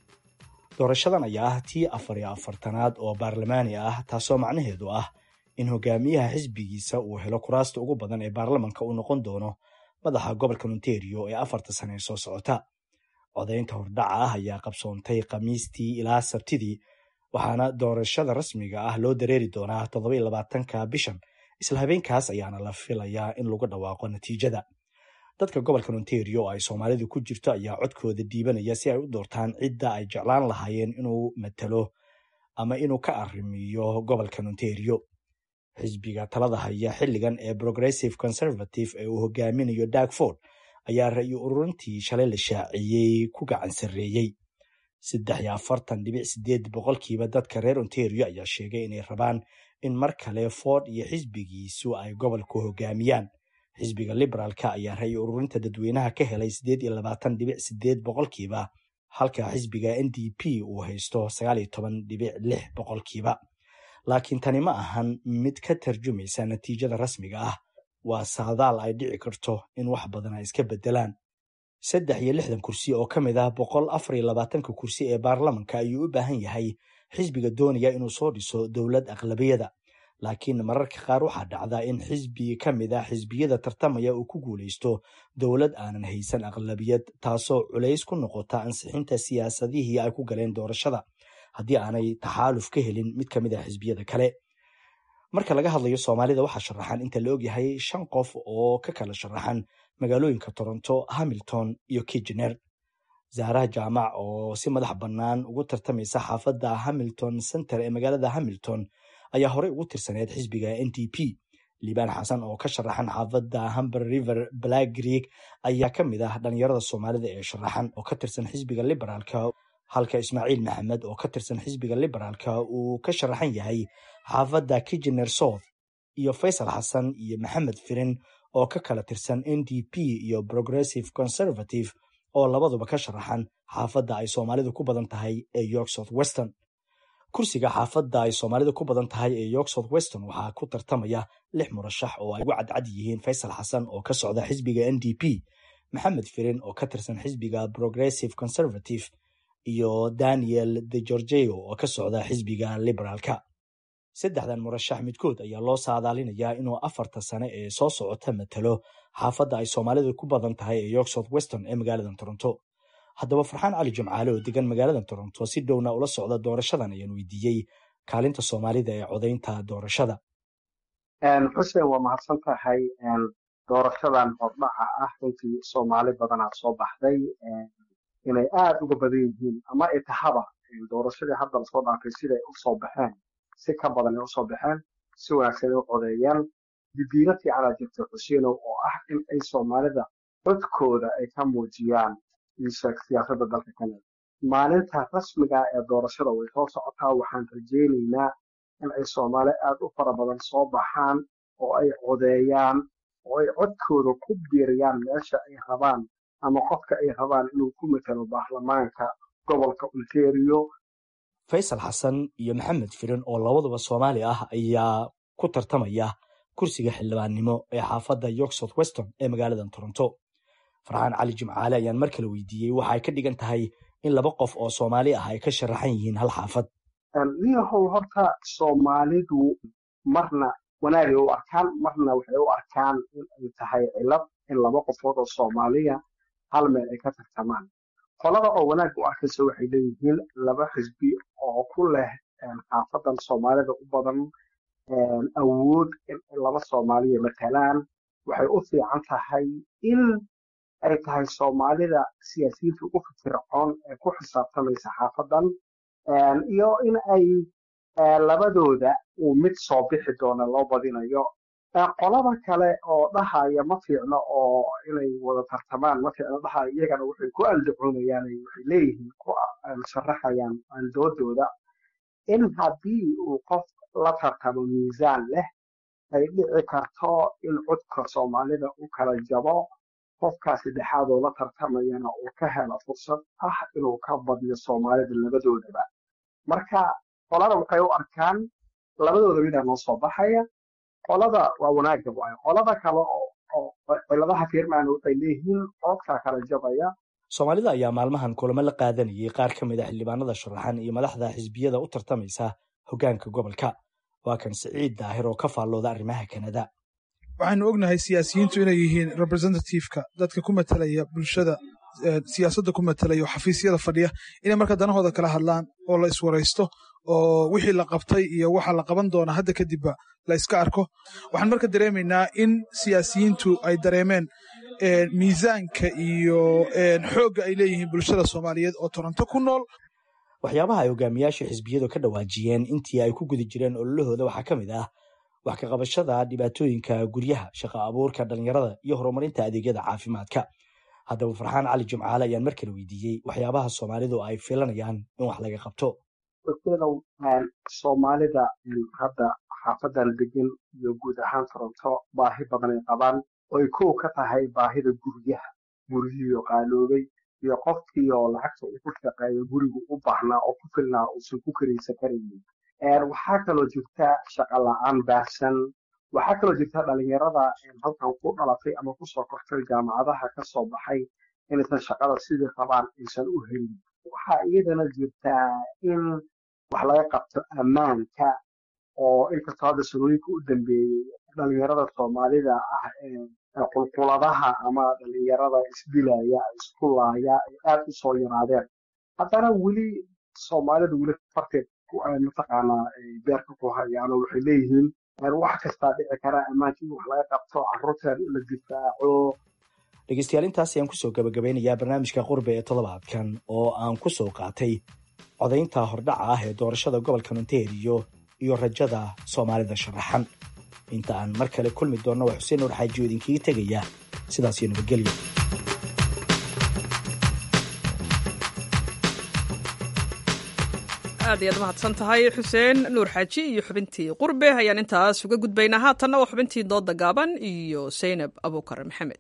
doorashadan ayaa ah tii afar iyo afartanaad oo baarlamaani ah taasoo macnaheedu ah in hogaamiyaha xisbigiisa uu helo kuraasta ugu badan ee baarlamanka uu noqon doono madaxa gobolka ontario ee afarta sane ee soo socota codaynta hordhaca ah ayaa qabsoontay khamiistii ilaa sabtidii waxaana doorashada rasmiga ah loo dareeri doonaa toddoba iyo labaatanka bishan isla habeenkaas ayaana la filayaa in lagu dhawaaqo natiijada dadka gobolka ontario oo ay soomaalidu ku jirto ayaa codkooda dhiibanaya si ay u doortaan cidda ay jeclaan lahaayeen inuu matalo ama inuu ka arrimiyo gobolka ontario xisbiga talada haya xilligan ee progressive conservative ee uu hogaaminayo darkford ayaa ra-yu ururintii shalay la shaaciyey ku gacan sarreeyey saddex iyo afartan dhibic sideed boqolkiiba dadka reer ontario ayaa sheegay inay rabaan in mar kale ford iyo xisbigiisu ay gobolku hogaamiyaan xisbiga liberaalka ayaa ra-yu ururinta dadweynaha ka helay siddeed iyo labaatan dhibic sideed boqolkiiba halka xisbiga n d p uu haysto sagaal iyo toban dhibic lix boqolkiiba laakiin tani ma ahan mid ka tarjumaysa natiijada rasmiga ah waa saadaal ay dhici karto in wax badan ay iska beddelaan saddex iyo lixdan kursi oo ka mid ah boqol afar iyo labaatanka kursi ee baarlamanka ayuu u baahan yahay xisbiga doonaya inuu soo dhiso dowlad aqlabiyada laakiin mararka qaar waxaa dhacda in xisbi ka mid ah xisbiyada tartamaya uu ku guulaysto dowlad aanan haysan aqlabiyad taasoo culays ku noqota ansixinta siyaasadihii ay ku galeen doorashada haddii aanay taxaaluf ka helin mid ka mid ah xisbiyada kale marka laga hadlayo soomaalida waxaa sharaxan inta la ogyahay shan qof oo ka kala sharaxan magaalooyinka toronto hamilton iyo kijener zaaraha jaamac oo si madax bannaan ugu tartamaysa xaafadda hamilton center ee magaalada hamilton ayaa horey ugu tirsaneyd xisbiga n d p liibaan xasan oo ka sharaxan xaafadda humber river black greek ayaa ka mid ah dhalinyarada soomaalida ee sharaxan oo ka tirsan xisbiga liberaalka halka ismaaciil maxamed oo ka tirsan xisbiga liberaalka uu ka sharaxan yahay xaafadda kijener south iyo faysal xasan iyo maxamed firin oo ka kala tirsan n d p iyo progressive conservative oo labaduba ka sharaxan xaafadda ay soomaalidu ku badan tahay ee york south western kursiga xaafadda ay soomaalidu ku badan tahay ee york south western waxaa ku tartamaya lix murashax oo ay ugu cadcad yihiin faysal xasan oo ka socda xisbiga n d p maxamed firin oo ka tirsan xisbiga progressive conservative iyo daniel de gorgeo oo ka socda xisbiga liberaalka saddexdan murashax midkood ayaa loo saadaalinayaa inuu afarta sane ee soo socota matalo xaafadda ay soomaalidu ku badan tahay ee york south western ee magaalada toronto haddaba farxaan cali jimcaale oo degan magaalada toronto si dhowna ula socda doorashadan ayaan weydiiyey kaalinta soomaalida ee codaynta doorashada xuseen waa mahadsan tahay doorashadan hordhaca ah runtii soomaali badanaa soo baxday inay aada uga badan yihiin ama ay tahaba doorashadii hadda lasoo dhaafay siday usoo baxeen si ka badan ay usoo baxeen si wanaagsan ay u codeeyaan didiino fiicanaa jirta xuseenow oo ah in ay soomaalida codkooda ay ka muujiyaan siyaasadda dalka canada maalinta rasmiga ee doorashada way soo socotaa waxaan rajaynaynaa in ay soomaali aada u fara badan soo baxaan oo ay codeeyaan oo ay codkooda ku biiriyaan meesha ay rabaan ama qofka ay rabaan inuu ku matalo baarlamaanka gobolka ontario faysal xasan iyo maxamed firin oo labaduba soomaali ah ayaa ku tartamaya kursiga xildhibaannimo ee xaafadda york south western ee magaalada toronto farxaan cali jimcaale ayaan mar kale weydiiyey waxa ay ka dhigan tahay in laba qof oo soomaali ah ay ka sharaxan yihiin hal xaafad niyahow horta soomaalidu marna wanaagay u arkaan marna waxay u arkaan in ay tahay cilad in laba qofood oo soomaaliya hal meel ay ka tartamaan qolada oo wanaag u arkaysa waxay leeyihiin laba xisbi oo ku leh xaafadan soomaalida u badan awood in laba soomaaliya matalaan waxay u fiican tahay in ay tahay soomaalida siyaasiyiinta ugu firfircoon ee ku xisaabtamaysa xaafadan iyo in ay labadooda uu mid soo bixi doona loo badinayo qolada kale oo dhahaya ma fiicno oo inay wada tartamaan ma fiicno dhahaya iyagana waxay ku aldacoonayaan waxay leeyihiin ku sharaxayaan aldoodooda in haddii uu qof la tartamo miisaan leh ay dhici karto in codka soomaalida u kala jabo qofkaa saddexaad oo la tartamayana uu ka helo fursad ah inuu ka badiyo soomaalida labadoodaba marka qolada waxay u arkaan labadooda midaa noo soo baxaya qolada waa wanaagga waayo qolada kale oo ciladaha fiirmaan waxay leeyihiin codkaa kala jabaya soomaalida ayaa maalmahan kulamo la qaadanayay qaar ka mid a xildhibaanada sharaxan iyo madaxda xisbiyada u tartamaysa hoggaanka gobolka waa kan siciid daahir oo ka faallooda arrimaha kanada waxaanu ognahay siyaasiyiintu inay yihiin representativeka dadka ku matalaya bulshada siyaasadda ku matalaya oo xafiisyada fadhiya inay marka danahooda kala hadlaan oo la iswaraysto oo wixii la qabtay iyo waxa la qaban doona hadda kadibba la iska arko waxaan marka dareemaynaa in siyaasiyiintu ay dareemeen miisaanka iyo xoogga ay leeyihiin bulshada soomaaliyeed oo toronto ku nool waxyaabaha ay hogaamiyaasha xisbiyadu ka dhawaajiyeen intii ay ku guda jireen ololahooda waxaa ka mid ah wax ka qabashada dhibaatooyinka guryaha shaqo abuurka dhallinyarada iyo horumarinta adeegyada caafimaadka haddaba farxaan cali jimcaale ayaan mar kale weydiiyey waxyaabaha soomaalidu ay filanayaan in wax laga qabto soomaalida hadda xaafadan degan iyo guud ahaan toronto baahi badan ay qabaan oy kow ka tahay baahida guryaha guryihiio qaaloobay iyo qofkii oo lacagta uu ku shaqeeyo gurigu u baahnaa oo ku filnaa uusan ku karaysan karaynin waxaa kaloo jirta shaqa la-aan baahsan waxaa kaloo jirta dhalinyarada halkan ku dhalatay ama kusoo kortay jaamacadaha ka soo baxay inaysan shaqada sidii rabaan aysan u helin waxaa iyadana jirtaa in wax laga qabto ammaanka oo inkastoo hadda sanooyinka u dambeeyey dhalinyarada soomaalida ah ee qulquladaha ama dhalinyarada isdilaya isku laaya ay aad u soo yaraadeen haddana weli soomaalida weli farteed mataqaanaa beerka ku hayaano waxay leeyihiin wax kastaa dhici kara ammaanka in wax laga qabto caruurteeda in la difaaco dhegeystayaal intaas ayaan kusoo gabagabeynayaa barnaamijka qurbe ee toddobaadkan oo aan ku soo qaatay codaynta hordhaca ah ee doorashada gobolka ontario iyo rajada soomaalida sharaxan inta aan mar kale kulmi doonno waa xuseen nuur xaajiyo idinkaga tegaya sidaas iyo nabadgelyo aad ayaad mahadsan tahay xuseen nuur xaaji iyo xubintii qurbe ayaan intaas uga gudbaynaa haatanna waa xubintii dooda gaaban iyo saynab abuukar maxamed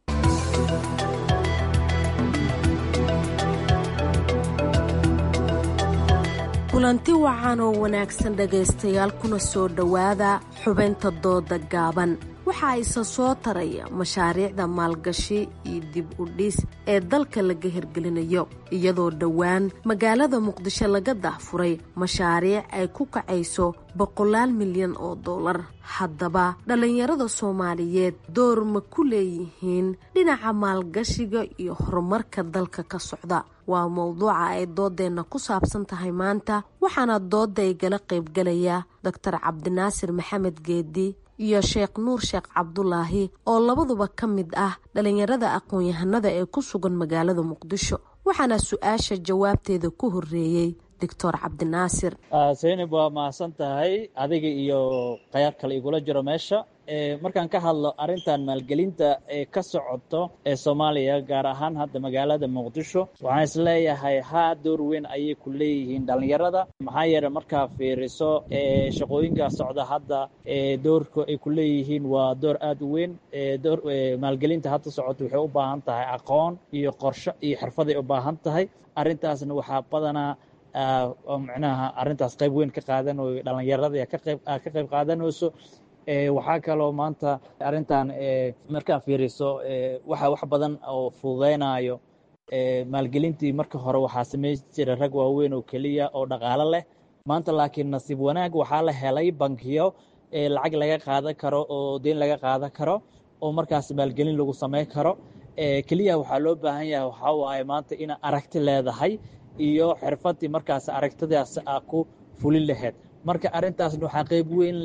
kulanti wacan oo wanaagsan dhegaystayaal kuna soo dhowaada xubinta dooda gaaban waxaa isa soo taraya mashaariicda maalgashi iyo dib u dhis ee dalka laga hirgelinayo iyadoo dhowaan magaalada muqdisho laga dahfuray mashaariic ay ku kacayso boqolaal milyan oo dollar haddaba dhallinyarada soomaaliyeed door ma ku leeyihiin dhinaca maalgashiga iyo horumarka dalka ka socda waa mowduuca ay doodeenna ku saabsan tahay maanta waxaana dooda igala qaybgalaya doctor cabdinaasir maxamed geedi iyo sheekh nuur sheekh cabdulaahi oo labaduba ka mid ah dhalinyarada aqoon-yahanada ee ku sugan magaalada muqdisho waxaana su-aasha jawaabteeda ku horeeyey doctor cabdinaasir saynab waa mahadsan tahay adiga iyo khayaar kale igula jiro meesha markaan ka hadlo arrintan maalgelinta ee ka socoto ee soomaaliya gaar ahaan hadda magaalada muqdisho waxaan isleeyahay haa door weyn ayay ku leeyihiin dhallinyarada maxaa yeeley markaa fiiriso shaqooyinka socda hadda doorka ay ku leeyihiin waa door aada u weyn door maalgelinta hadda socoto waxay u baahan tahay aqoon iyo qorsho iyo xirfaday u baahan tahay arrintaasna waxaa badanaa micnaha arrintaas qayb weyn ka qaadanayo dhallinyarada ka qayb ka qayb qaadanayso waxaa kaloo maanta arrintan markaa fiiriso waxa wax badan oo fududeynayo maalgelintii marka hore waxaa samayn jira rag waaweyn oo keliya oo dhaqaalo leh maanta laakiin nasiib wanaag waxaa la helay bankiyo lacag laga qaadan karo oo deyn laga qaadan karo oo markaas maalgelin lagu samayn karo keliya waxaa loo baahan yahay waxaa waaye maanta ina aragti leedahay iyo xirfadii markaas aragtidaas aa ku fulin lahayd marka arrintaasna waxaa qayb weyn leh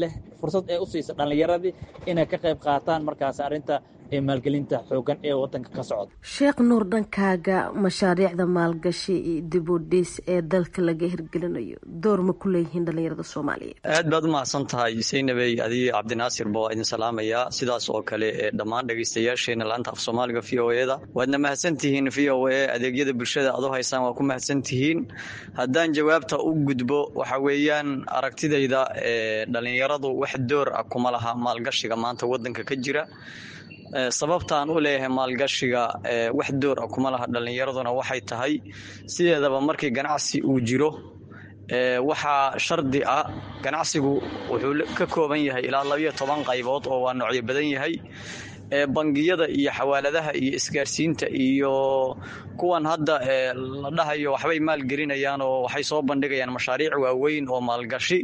fursad ee u siisa dhallinyaradii inay ka qayb qaataan markaas arrinta maalgelinta xoogan ee wadanka ka socda sheekh nuur dhankaaga mashaariicda maalgashi iyo dib u dhis ee dalka laga hirgelinayo door ma ku leeyihiin dhallinyarada soomaaliyeed aad baad u mahadsan tahay saynabey adiga cabdinaasir ba waa idin salaamayaa sidaas oo kale ee dhammaan dhegaystayaasheena laanta af soomaaliga v o e da waadna mahadsantihiin v o e adeegyada bulshada aad u haysaan waa ku mahadsantihiin haddaan jawaabta u gudbo waxa weeyaan aragtidayda ee dhallinyaradu wax door ah kuma laha maalgashiga maanta wadanka ka jira sababtaan u leeyahay maalgashiga wax door ah kuma laha dhallinyaraduna waxay tahay sideedaba markii ganacsi uu jiro waxaa shardi ah ganacsigu wuxuu ka kooban yahay ilaa labayo toban qaybood oo waa noocyo badan yahay bangiyada iyo xawaaladaha iyo isgaarsiinta iyo kuwan hadda la dhahayo waxbay maalgelinayaan oo waxay soo bandhigayaan mashaariic waaweyn oo maalgashi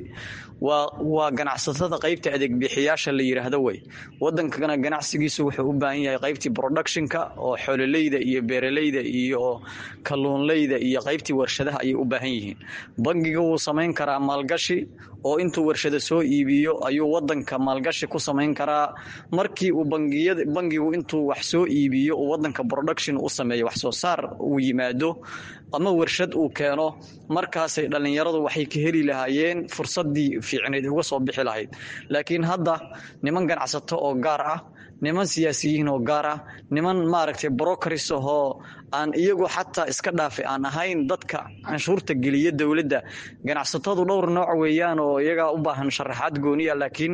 waa ganacsatada qaybta adeegbixiyaasha la yidhaahdo wey wadankana ganacsigiisu wuxuu u baahan yahay qaybtii productionka oo xoololeyda iyo beeraleyda iyo kalluunleyda iyo qaybtii warshadaha ayay u baahan yihiin bangiga wuu samayn karaa maalgashi oo intuu warshada soo iibiyo ayuu wadanka maalgashi ku samayn karaa markii uu bangiyada bangigu intuu wax soo iibiyo uu wadanka production u sameeyo wax soo saar uu yimaado ama warshad uu keeno markaasay dhallinyaradu waxay ka heli lahaayeen fursadii fiicneed uga soo bixi lahayd laakiin hadda niman ganacsato oo gaar ah niman siyaasiyiin oo gaar ah niman maaragtay brokeris ahoo aan iyagu xataa iska dhaafi aan ahayn dadka canshuurta geliya dowladda ganacsatadu dhowr nooc weeyaan oo iyagaa u baahan sharaxaad gooniya laakiin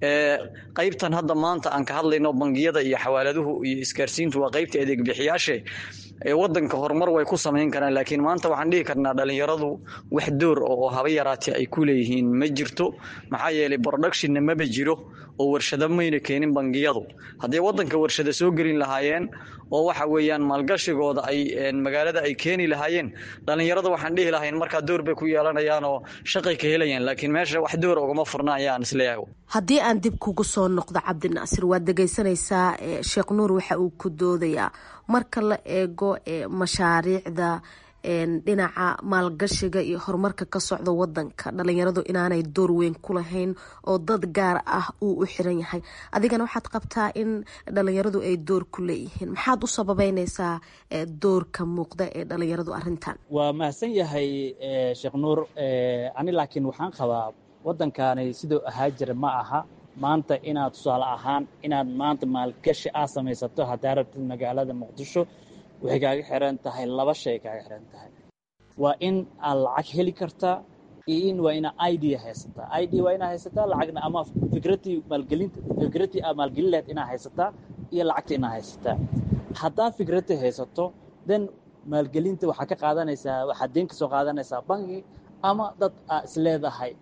qaybtan hadda maanta aan ka hadlayno bangiyada iyo xawaaladuhu iyo isgaarsiintu waa qaybta adeegbixiyaashe ee wadanka horumar way ku samayn karaan laakiin maanta waxaan dhihi karnaa dhallinyaradu wax door oo haba yaraatee ay ku leeyihiin ma jirto maxaa yeelay productionna maba jiro oo warshado mayna keenin bangiyadu hadday wadanka warshado soo gelin lahaayeen oo waxa weeyaan maalgashigooda ay magaalada ay keeni lahaayeen dhallinyarada waxaan dhihi lahayn markaa door bay ku yeelanayaan oo shaqay ka helayaan laakiin meesha wax door ugama furna ayaan isleeyahay haddii aan dib kugu soo noqdo cabdinaasir waad dhegaysanaysaa sheekh nuur waxa uu ku doodayaa marka la eego mashaariicda dhinaca maalgashiga iyo horumarka ka socda wadanka dhalinyaradu inaanay door weyn ku lahayn oo dad gaar ah uu u xiran yahay adigana waxaad qabtaa in dhalinyaradu ay door ku leeyihiin maxaad u sababeynaysaa doorka muuqda ee dhalinyaradu arintan waa mahadsan yahay sheekh nuur ani laakiin waxaan qabaa wadankaani siduu ahaa jira ma aha maanta inaad tusaale ahaan inaad maanta maalgashi aa samaysato haddaa rabtid magaalada muqdisho waxay kaaga xiran tahay laba shay kaaga xiran tahay waa in aad lacag heli kartaa iyo in waa inaa idea haysataa id waa inaa haysataa lacagna ama fikratii maalgelinta fikratii aad maalgelin lahayd inaa haysataa iyo lacagta inaa haysataa haddaad fikrati haysato then maalgelinta waxaa ka qaadanaysaa waxaad deen ka soo qaadanaysaa bangi ama dad aa isleedahay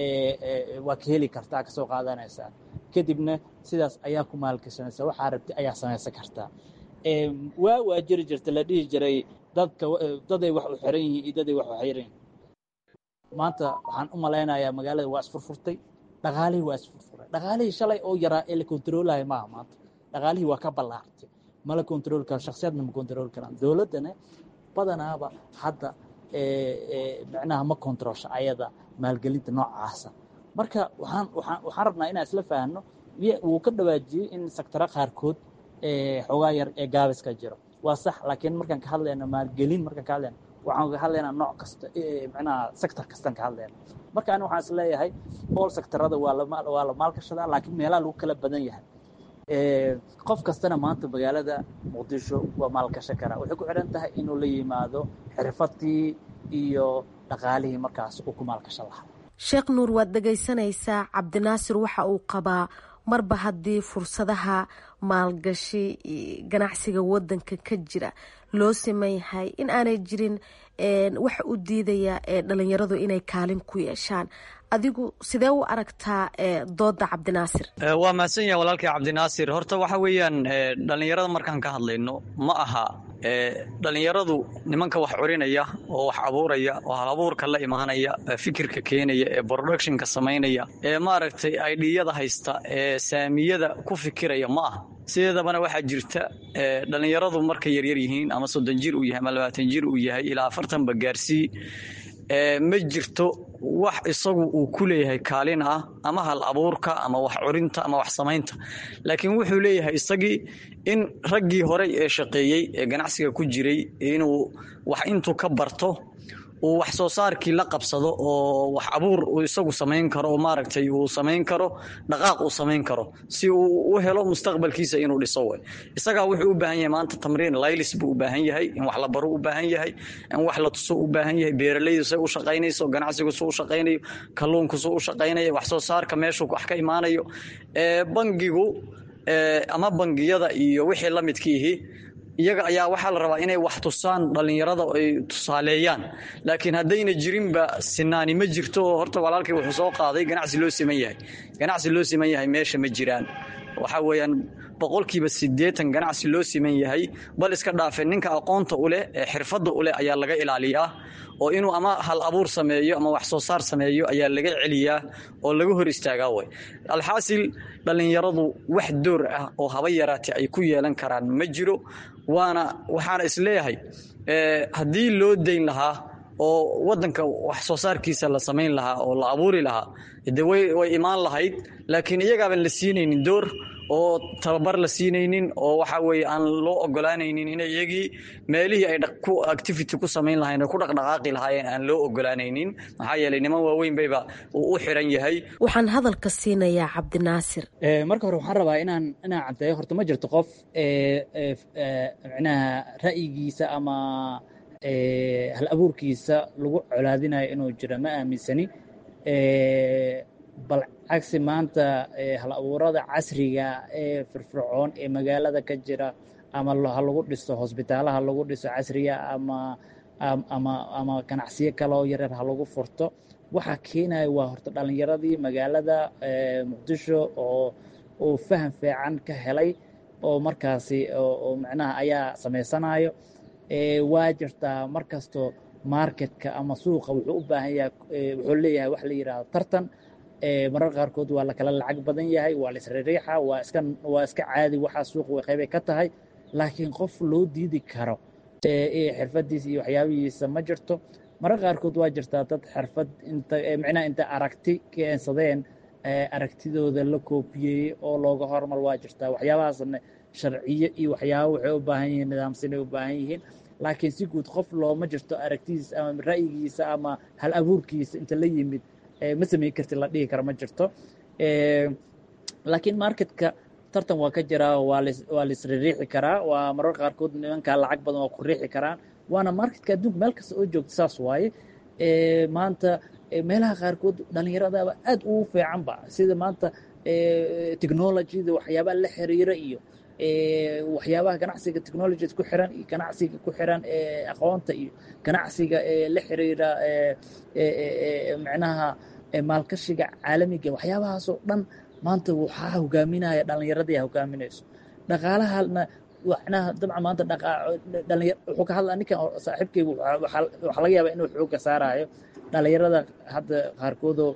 waa ka heli kartaa kasoo qaadanaysaa kadibna sidaas ayaa ku maalgashanaysaa waxaa rabti ayaa samaysan kartaa waa waa jiri jirta la dhihi jiray dadka daday wax u xiran yihiin iyo daday wax u xiran yihiin maanta waxaan u malaynayaa magaalada waa isfurfurtay dhaqaalihii waa isfurfuray dhaqaalihii shalay oo yaraa ee la kontaroolaya maaha maanta dhaqaalihii waa ka ballaartay ma la kontarool karo shakhsiyaadna ma kontarool karaan dowladdana badanaaba hadda micnaha ma kontaroolsha ayada maalgelinta noocaasa marka waxaan waxaan waxaan rabnaa inaan isla fahanno wuu ka dhawaajiyey in sektara qaarkood xoogaa yar ee gaabiska jiro waa sax laakiin markaan ka hadlayno maalgelin markaan ka hadlayno waxaan ka hadlaynaa nooc kasta micnaha sector kastaan ka hadlayna marka ani waxaan is leeyahay all sectorada waa la waa la maalgashadaa laakiin meelaha lagu kala badan yahay qof kastana maanta magaalada muqdisho waa maalgashan karaa waxay ku xidhan tahay inuu la yimaado xirfadii iyo dhaqaalihii markaas uu ku maalgashan lahaa sheekh nuur waad dhegaysanaysaa cabdinaasir waxa uu qabaa marba haddii fursadaha maalgashi ganacsiga wadanka ka jira loo siman yahay in aanay jirin waxa u diidaya dhalinyaradu inay kaalin ku yeeshaan adigu sidee u aragtaa dooda cabdinaasir waa mahadsan yahay walaalkii cabdinaasir horta waxa weeyaan dhallinyarada markaan ka hadlayno ma aha dhallinyaradu nimanka wax curinaya oo wax abuuraya oo hal abuurka la imaanaya fikirka keenaya ee productionka samaynaya ee maaragtay aidhiyada haysta ee saamiyada ku fikiraya ma aha sideedabana waxaa jirta dhallinyaradu markay yaryar yihiin ama soddon jir uu yahay ama labaatan jir uu yahay ilaa afartanba gaarsii ma jirto wax isagu uu ku leeyahay kaalin ah ama hal abuurka ama wax curinta ama wax samaynta laakiin wuxuu leeyahay isagii in raggii horey ee shaqeeyey ee ganacsiga ku jiray inuu wax intuu ka barto uu wax soo saarkii la qabsado oo wax abuur uu isagu samayn karo oo maaragtay uu samayn karo dhaqaaq uu samayn karo si uu u helo mustaqbalkiisa inuu dhiso way isagaa wuxuu u baahan yahay maanta tamriin laylis buu u baahan yahay in wax la baro u baahan yahay in wax la tuso u baahan yahay beeralaydu say u shaqaynayso ganacsigu suu u shaqaynayo kalluunku suu u shaqaynayo wax soo saarka meeshuu wax ka imaanayo bangigu ama bangiyada iyo wixii la midkiihi iyaga ayaa waxaa la rabaa inay wax tusaan dhallinyarada ay tusaaleeyaan laakiin haddayna jirinba sinaani ma jirto oo horta walaalkii wuxuu soo qaaday ganacsi loo siman yahay ganacsi loo siman yahay meesha ma jiraan waxaa weeyaan boqolkiiba siddeetan ganacsi loo siman yahay bal iska dhaafe ninka aqoonta u leh ee xirfadda u leh ayaa laga ilaaliyaa oo inuu ama hal abuur sameeyo ama wax soo saar sameeyo ayaa laga celiyaa oo laga hor istaagaa way alxaasil dhallinyaradu wax door ah oo haba yaraatee ay ku yeelan karaan ma jiro waana waxaana isleeyahay haddii loo dayn lahaa oo wadanka wax soo saarkiisa la samayn lahaa oo la abuuri lahaa de way imaan lahayd laakiin iyagaaban la siinaynin door oo tababar la siinaynin oo waxa weye aan loo ogolaanaynin in iyagii meelihii ay ku activity ku samayn lahayn ku dhaqdhaqaaqi lahaayeen aan loo ogolaanaynin maxaa yeelay niman waaweyn bayba uu u xiran yahay waxaan hadalka siinayaa cabdinaasir marka hore waxaan rabaa inaan inaan caddeeyo horta ma jirto qof micnaha ra'yigiisa ama hal abuurkiisa lagu colaadinayo inuu jiro ma aaminsani bal cagsi maanta hal abuurada casriga ee firfircoon ee magaalada ka jira ama ha lagu dhiso hosbitaalaha lagu dhiso casriga ama ama ama ganacsiyo kale oo yaryar ha lagu furto waxaa keenaya waa horta dhallinyaradii magaalada muqdisho oo uu faham fiican ka helay oo markaasi oo macnaha ayaa samaysanayo waa jirtaa mar kasto marketka ama suuqa wuxuu u baahan yahay wuxuu leeyahay wax la yidhaahdo tartan marar qaarkood waa la kala lacag badan yahay waa la isririixa waa iska waa iska caadi waxaa suuqa way qaybay ka tahay laakiin qof loo diidi karo xirfadiisa iyo waxyaabihiisa ma jirto marar qaarkood waa jirtaa dad xirfad inta micnaha inta aragti keensadeen aragtidooda la koobiyey oo looga hormar waa jirtaa waxyaabahaasna sharciyo iyo waxyaaba waxay u baahan yihiin nidaamsanay u baahan yihiin laakiin si guud qof looma jirto aragtidiisa ama ra'yigiisa ama hal abuurkiisa inta la yimid ma samayn karti la dhihi kara ma jirto laakiin marketka tartan waa ka jiraa waa waa la isririixi karaa waa marar qaarkood nimankaa lacag badan waa ku riixi karaan waana marketka adduunka meel kasta oo joogta saas waaye maanta meelaha qaarkood dhallinyaradaba aad ugu fiicanba sida maanta technologyda waxyaabaha la xiriira iyo waxyaabaha ganacsiga technologyd ku xiran iyo ganacsiga ku xiran aqoonta iyo ganacsiga la xiriira micnaha maalkashiga caalamiga waxyaabahaasoo dhan maanta waxaa hogaaminaya dhallinyaradii hogaaminayso dhaqaalahana macnaha dabcan maanta dhalinya wuxuu ka hadlaa ninkan saaxiibkaygu waxaa laga yaabaa inuu xooga saarayo dhallinyarada hadda qaarkoodoo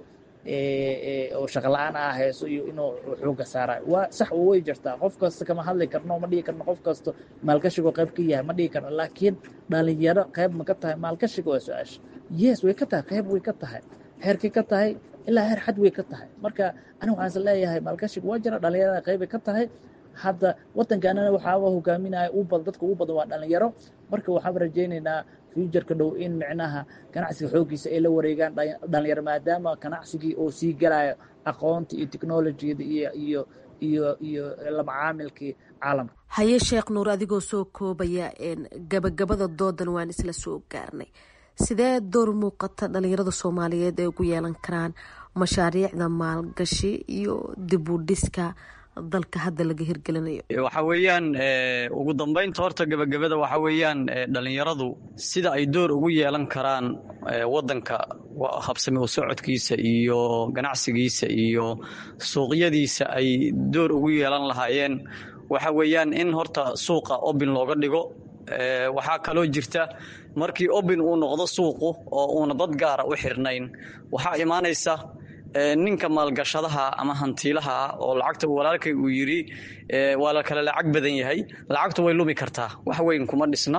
oo shaqa la-aan ah hayso iyo inuu xooga saarayo waa sax way jirtaa qof kasta kama hadli karno ma dhihi karno qof kasta maalkashigo qayb ka yahay ma dhihi karno laakiin dhalinyaro qayb ma ka tahay maalkashiga waa su-aasha yes way ka tahay qayb way ka tahay heerkay ka tahay ilaa heer xad way ka tahay marka aniga waxaan is leeyahay maalkashiga waa jira dhalinyarada qaybay ka tahay hadda wadankaanana waxaaba hogaaminaya u badan dadka ugu badan waa dhalinyaro marka waxaan rajaynaynaa fuujarka dhow in micnaha ganacsiga xooggiisa ay la wareegaan dhalinyaro maadaama ganacsigii oo sii galayo aqoonta iyo technolojiyada iyo iyo iyo iyo lamacaamilkii caalamka haye sheekh nuur adigoo soo koobaya gabagabada doodan waan isla soo gaarnay sidee door muuqata dhalinyarada soomaaliyeed ay ugu yeelan karaan mashaariicda maalgashi iyo dib u dhiska dalka hadda laga hirgelinayo waxa weeyaan ugu dambeynta horta gebagabada waxa weeyaan dhalinyaradu sida ay door ugu yeelan karaan wadanka habsami u socodkiisa iyo ganacsigiisa iyo suuqyadiisa ay door ugu yeelan lahaayeen waxa weeyaan in horta suuqa obin looga dhigo waxaa kaloo jirta markii obin uu noqdo suuqu oo uuna dad gaara u xirnayn waxaa imaanaysa ninka maalgashadaha ama hantiilaha oo lacagta walaalkay uu yidhi waa la kale lacag badan yahay lacagtu way lumi kartaa wax weyn kuma dhisna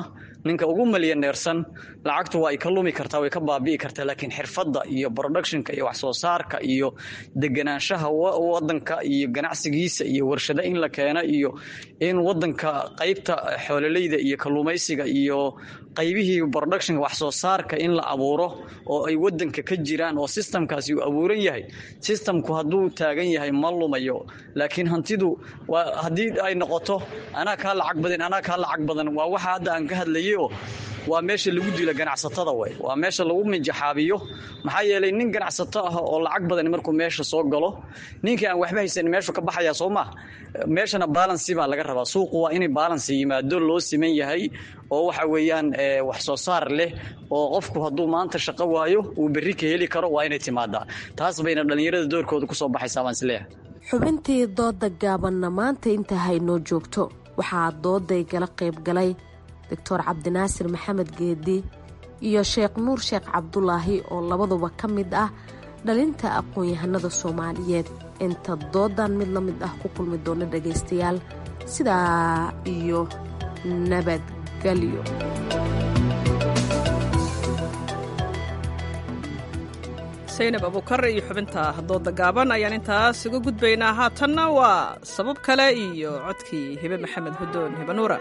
ninka ugu malyaneersan lacagtu waa ay ka lumi kartaa way ka baabi'i kartaa laakiin xirfadda iyo productionka iyo wax soo saarka iyo deganaanshaha wadanka iyo ganacsigiisa iyo warshado in la keeno iyo in wadanka qaybta xoololeyda iyo kalluumaysiga iyo qaybihii productionka wax soo saarka in la abuuro oo ay wadanka ka jiraan oo systemkaasi uu abuuran yahay systemku hadduu taagan yahay ma lumayo laakiin hantidu waa haddii ay noqoto anaa kaa lacag badan anaa kaa lacag badan waa waxa hadda aan ka hadlayay oo waa meesha lagu dilo ganacsatada way waa meesha lagu minjaxaabiyo maxaa yeelay nin ganacsato ah oo lacag badan markuu meesha soo galo ninkii aan waxba haysan meeshu ka baxaya soo ma meeshana balansi baa laga rabaa suuqu waa inay balansi yimaado loo siman yahay oo waxa weeyaan wax soo saar leh oo qofku hadduu maanta shaqo waayo uu berri ka heli karo waa inay timaadaa taas bayna dhallinyarada doorkooda kusoo baxaysaa baan isleeyahay xubintii dooda gaabanna maanta inta haynoo joogto waxaa dooday gala qayb galay doctor cabdinaasir maxamed geedi iyo sheekh nuur sheekh cabdulaahi oo labaduba ka mid ah dhalinta aqoon-yahanada soomaaliyeed inta doodan mid la mid ah ku kulmi doona dhagaystayaal sidaa iyo nabadgelyo saynab abukar iyo xubinta dooda gaaban ayaan intaas uga gudbaynaa haatanna waa sabab kale iyo codkii hibe maxamed hudoon hibe nuura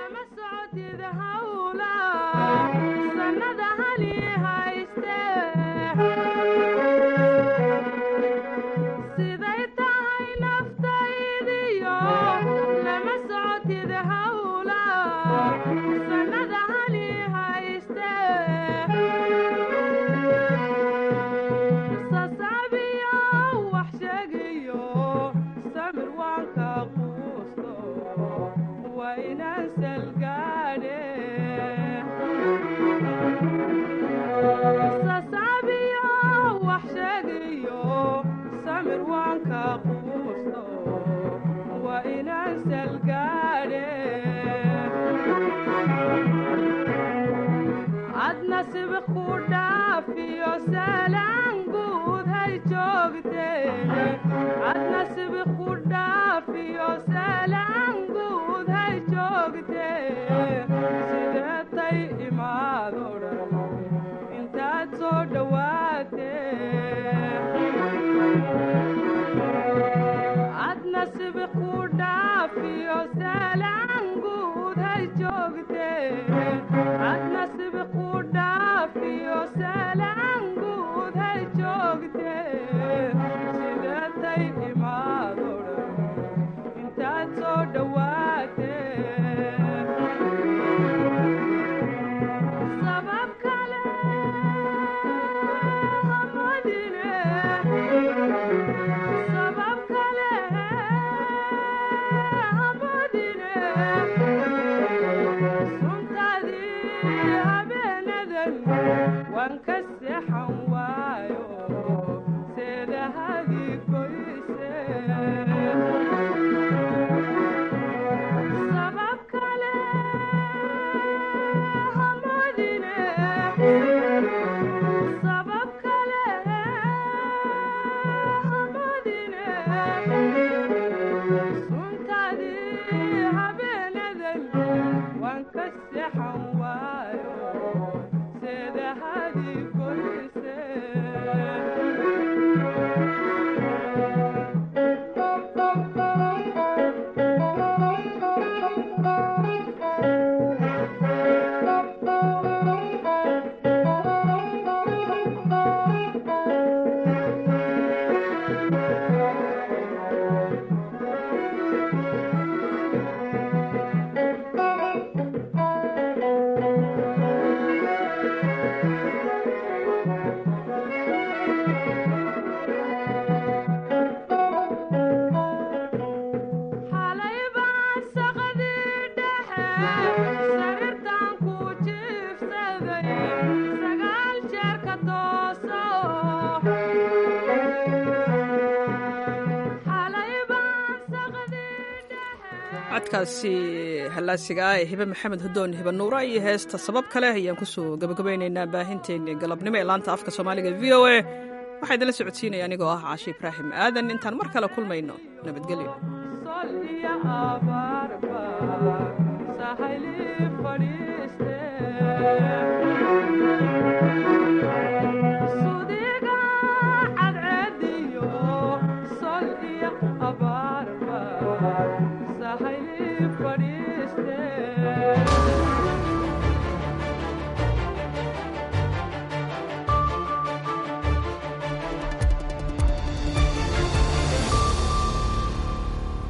codkaasi hallaasiga ah ee hibe maxamed hudoon hibe nuura iyo heesta sabab kale ayaan kusoo gabagabaynaynaa baahinteeni galabnimo ee laanta afka soomaaliga v o a waxaa idinla socodsiinaya anigoo ah caashi ibraahim aadan intaan mar kale kulmayno nabadgelyo sahayli fadhiiste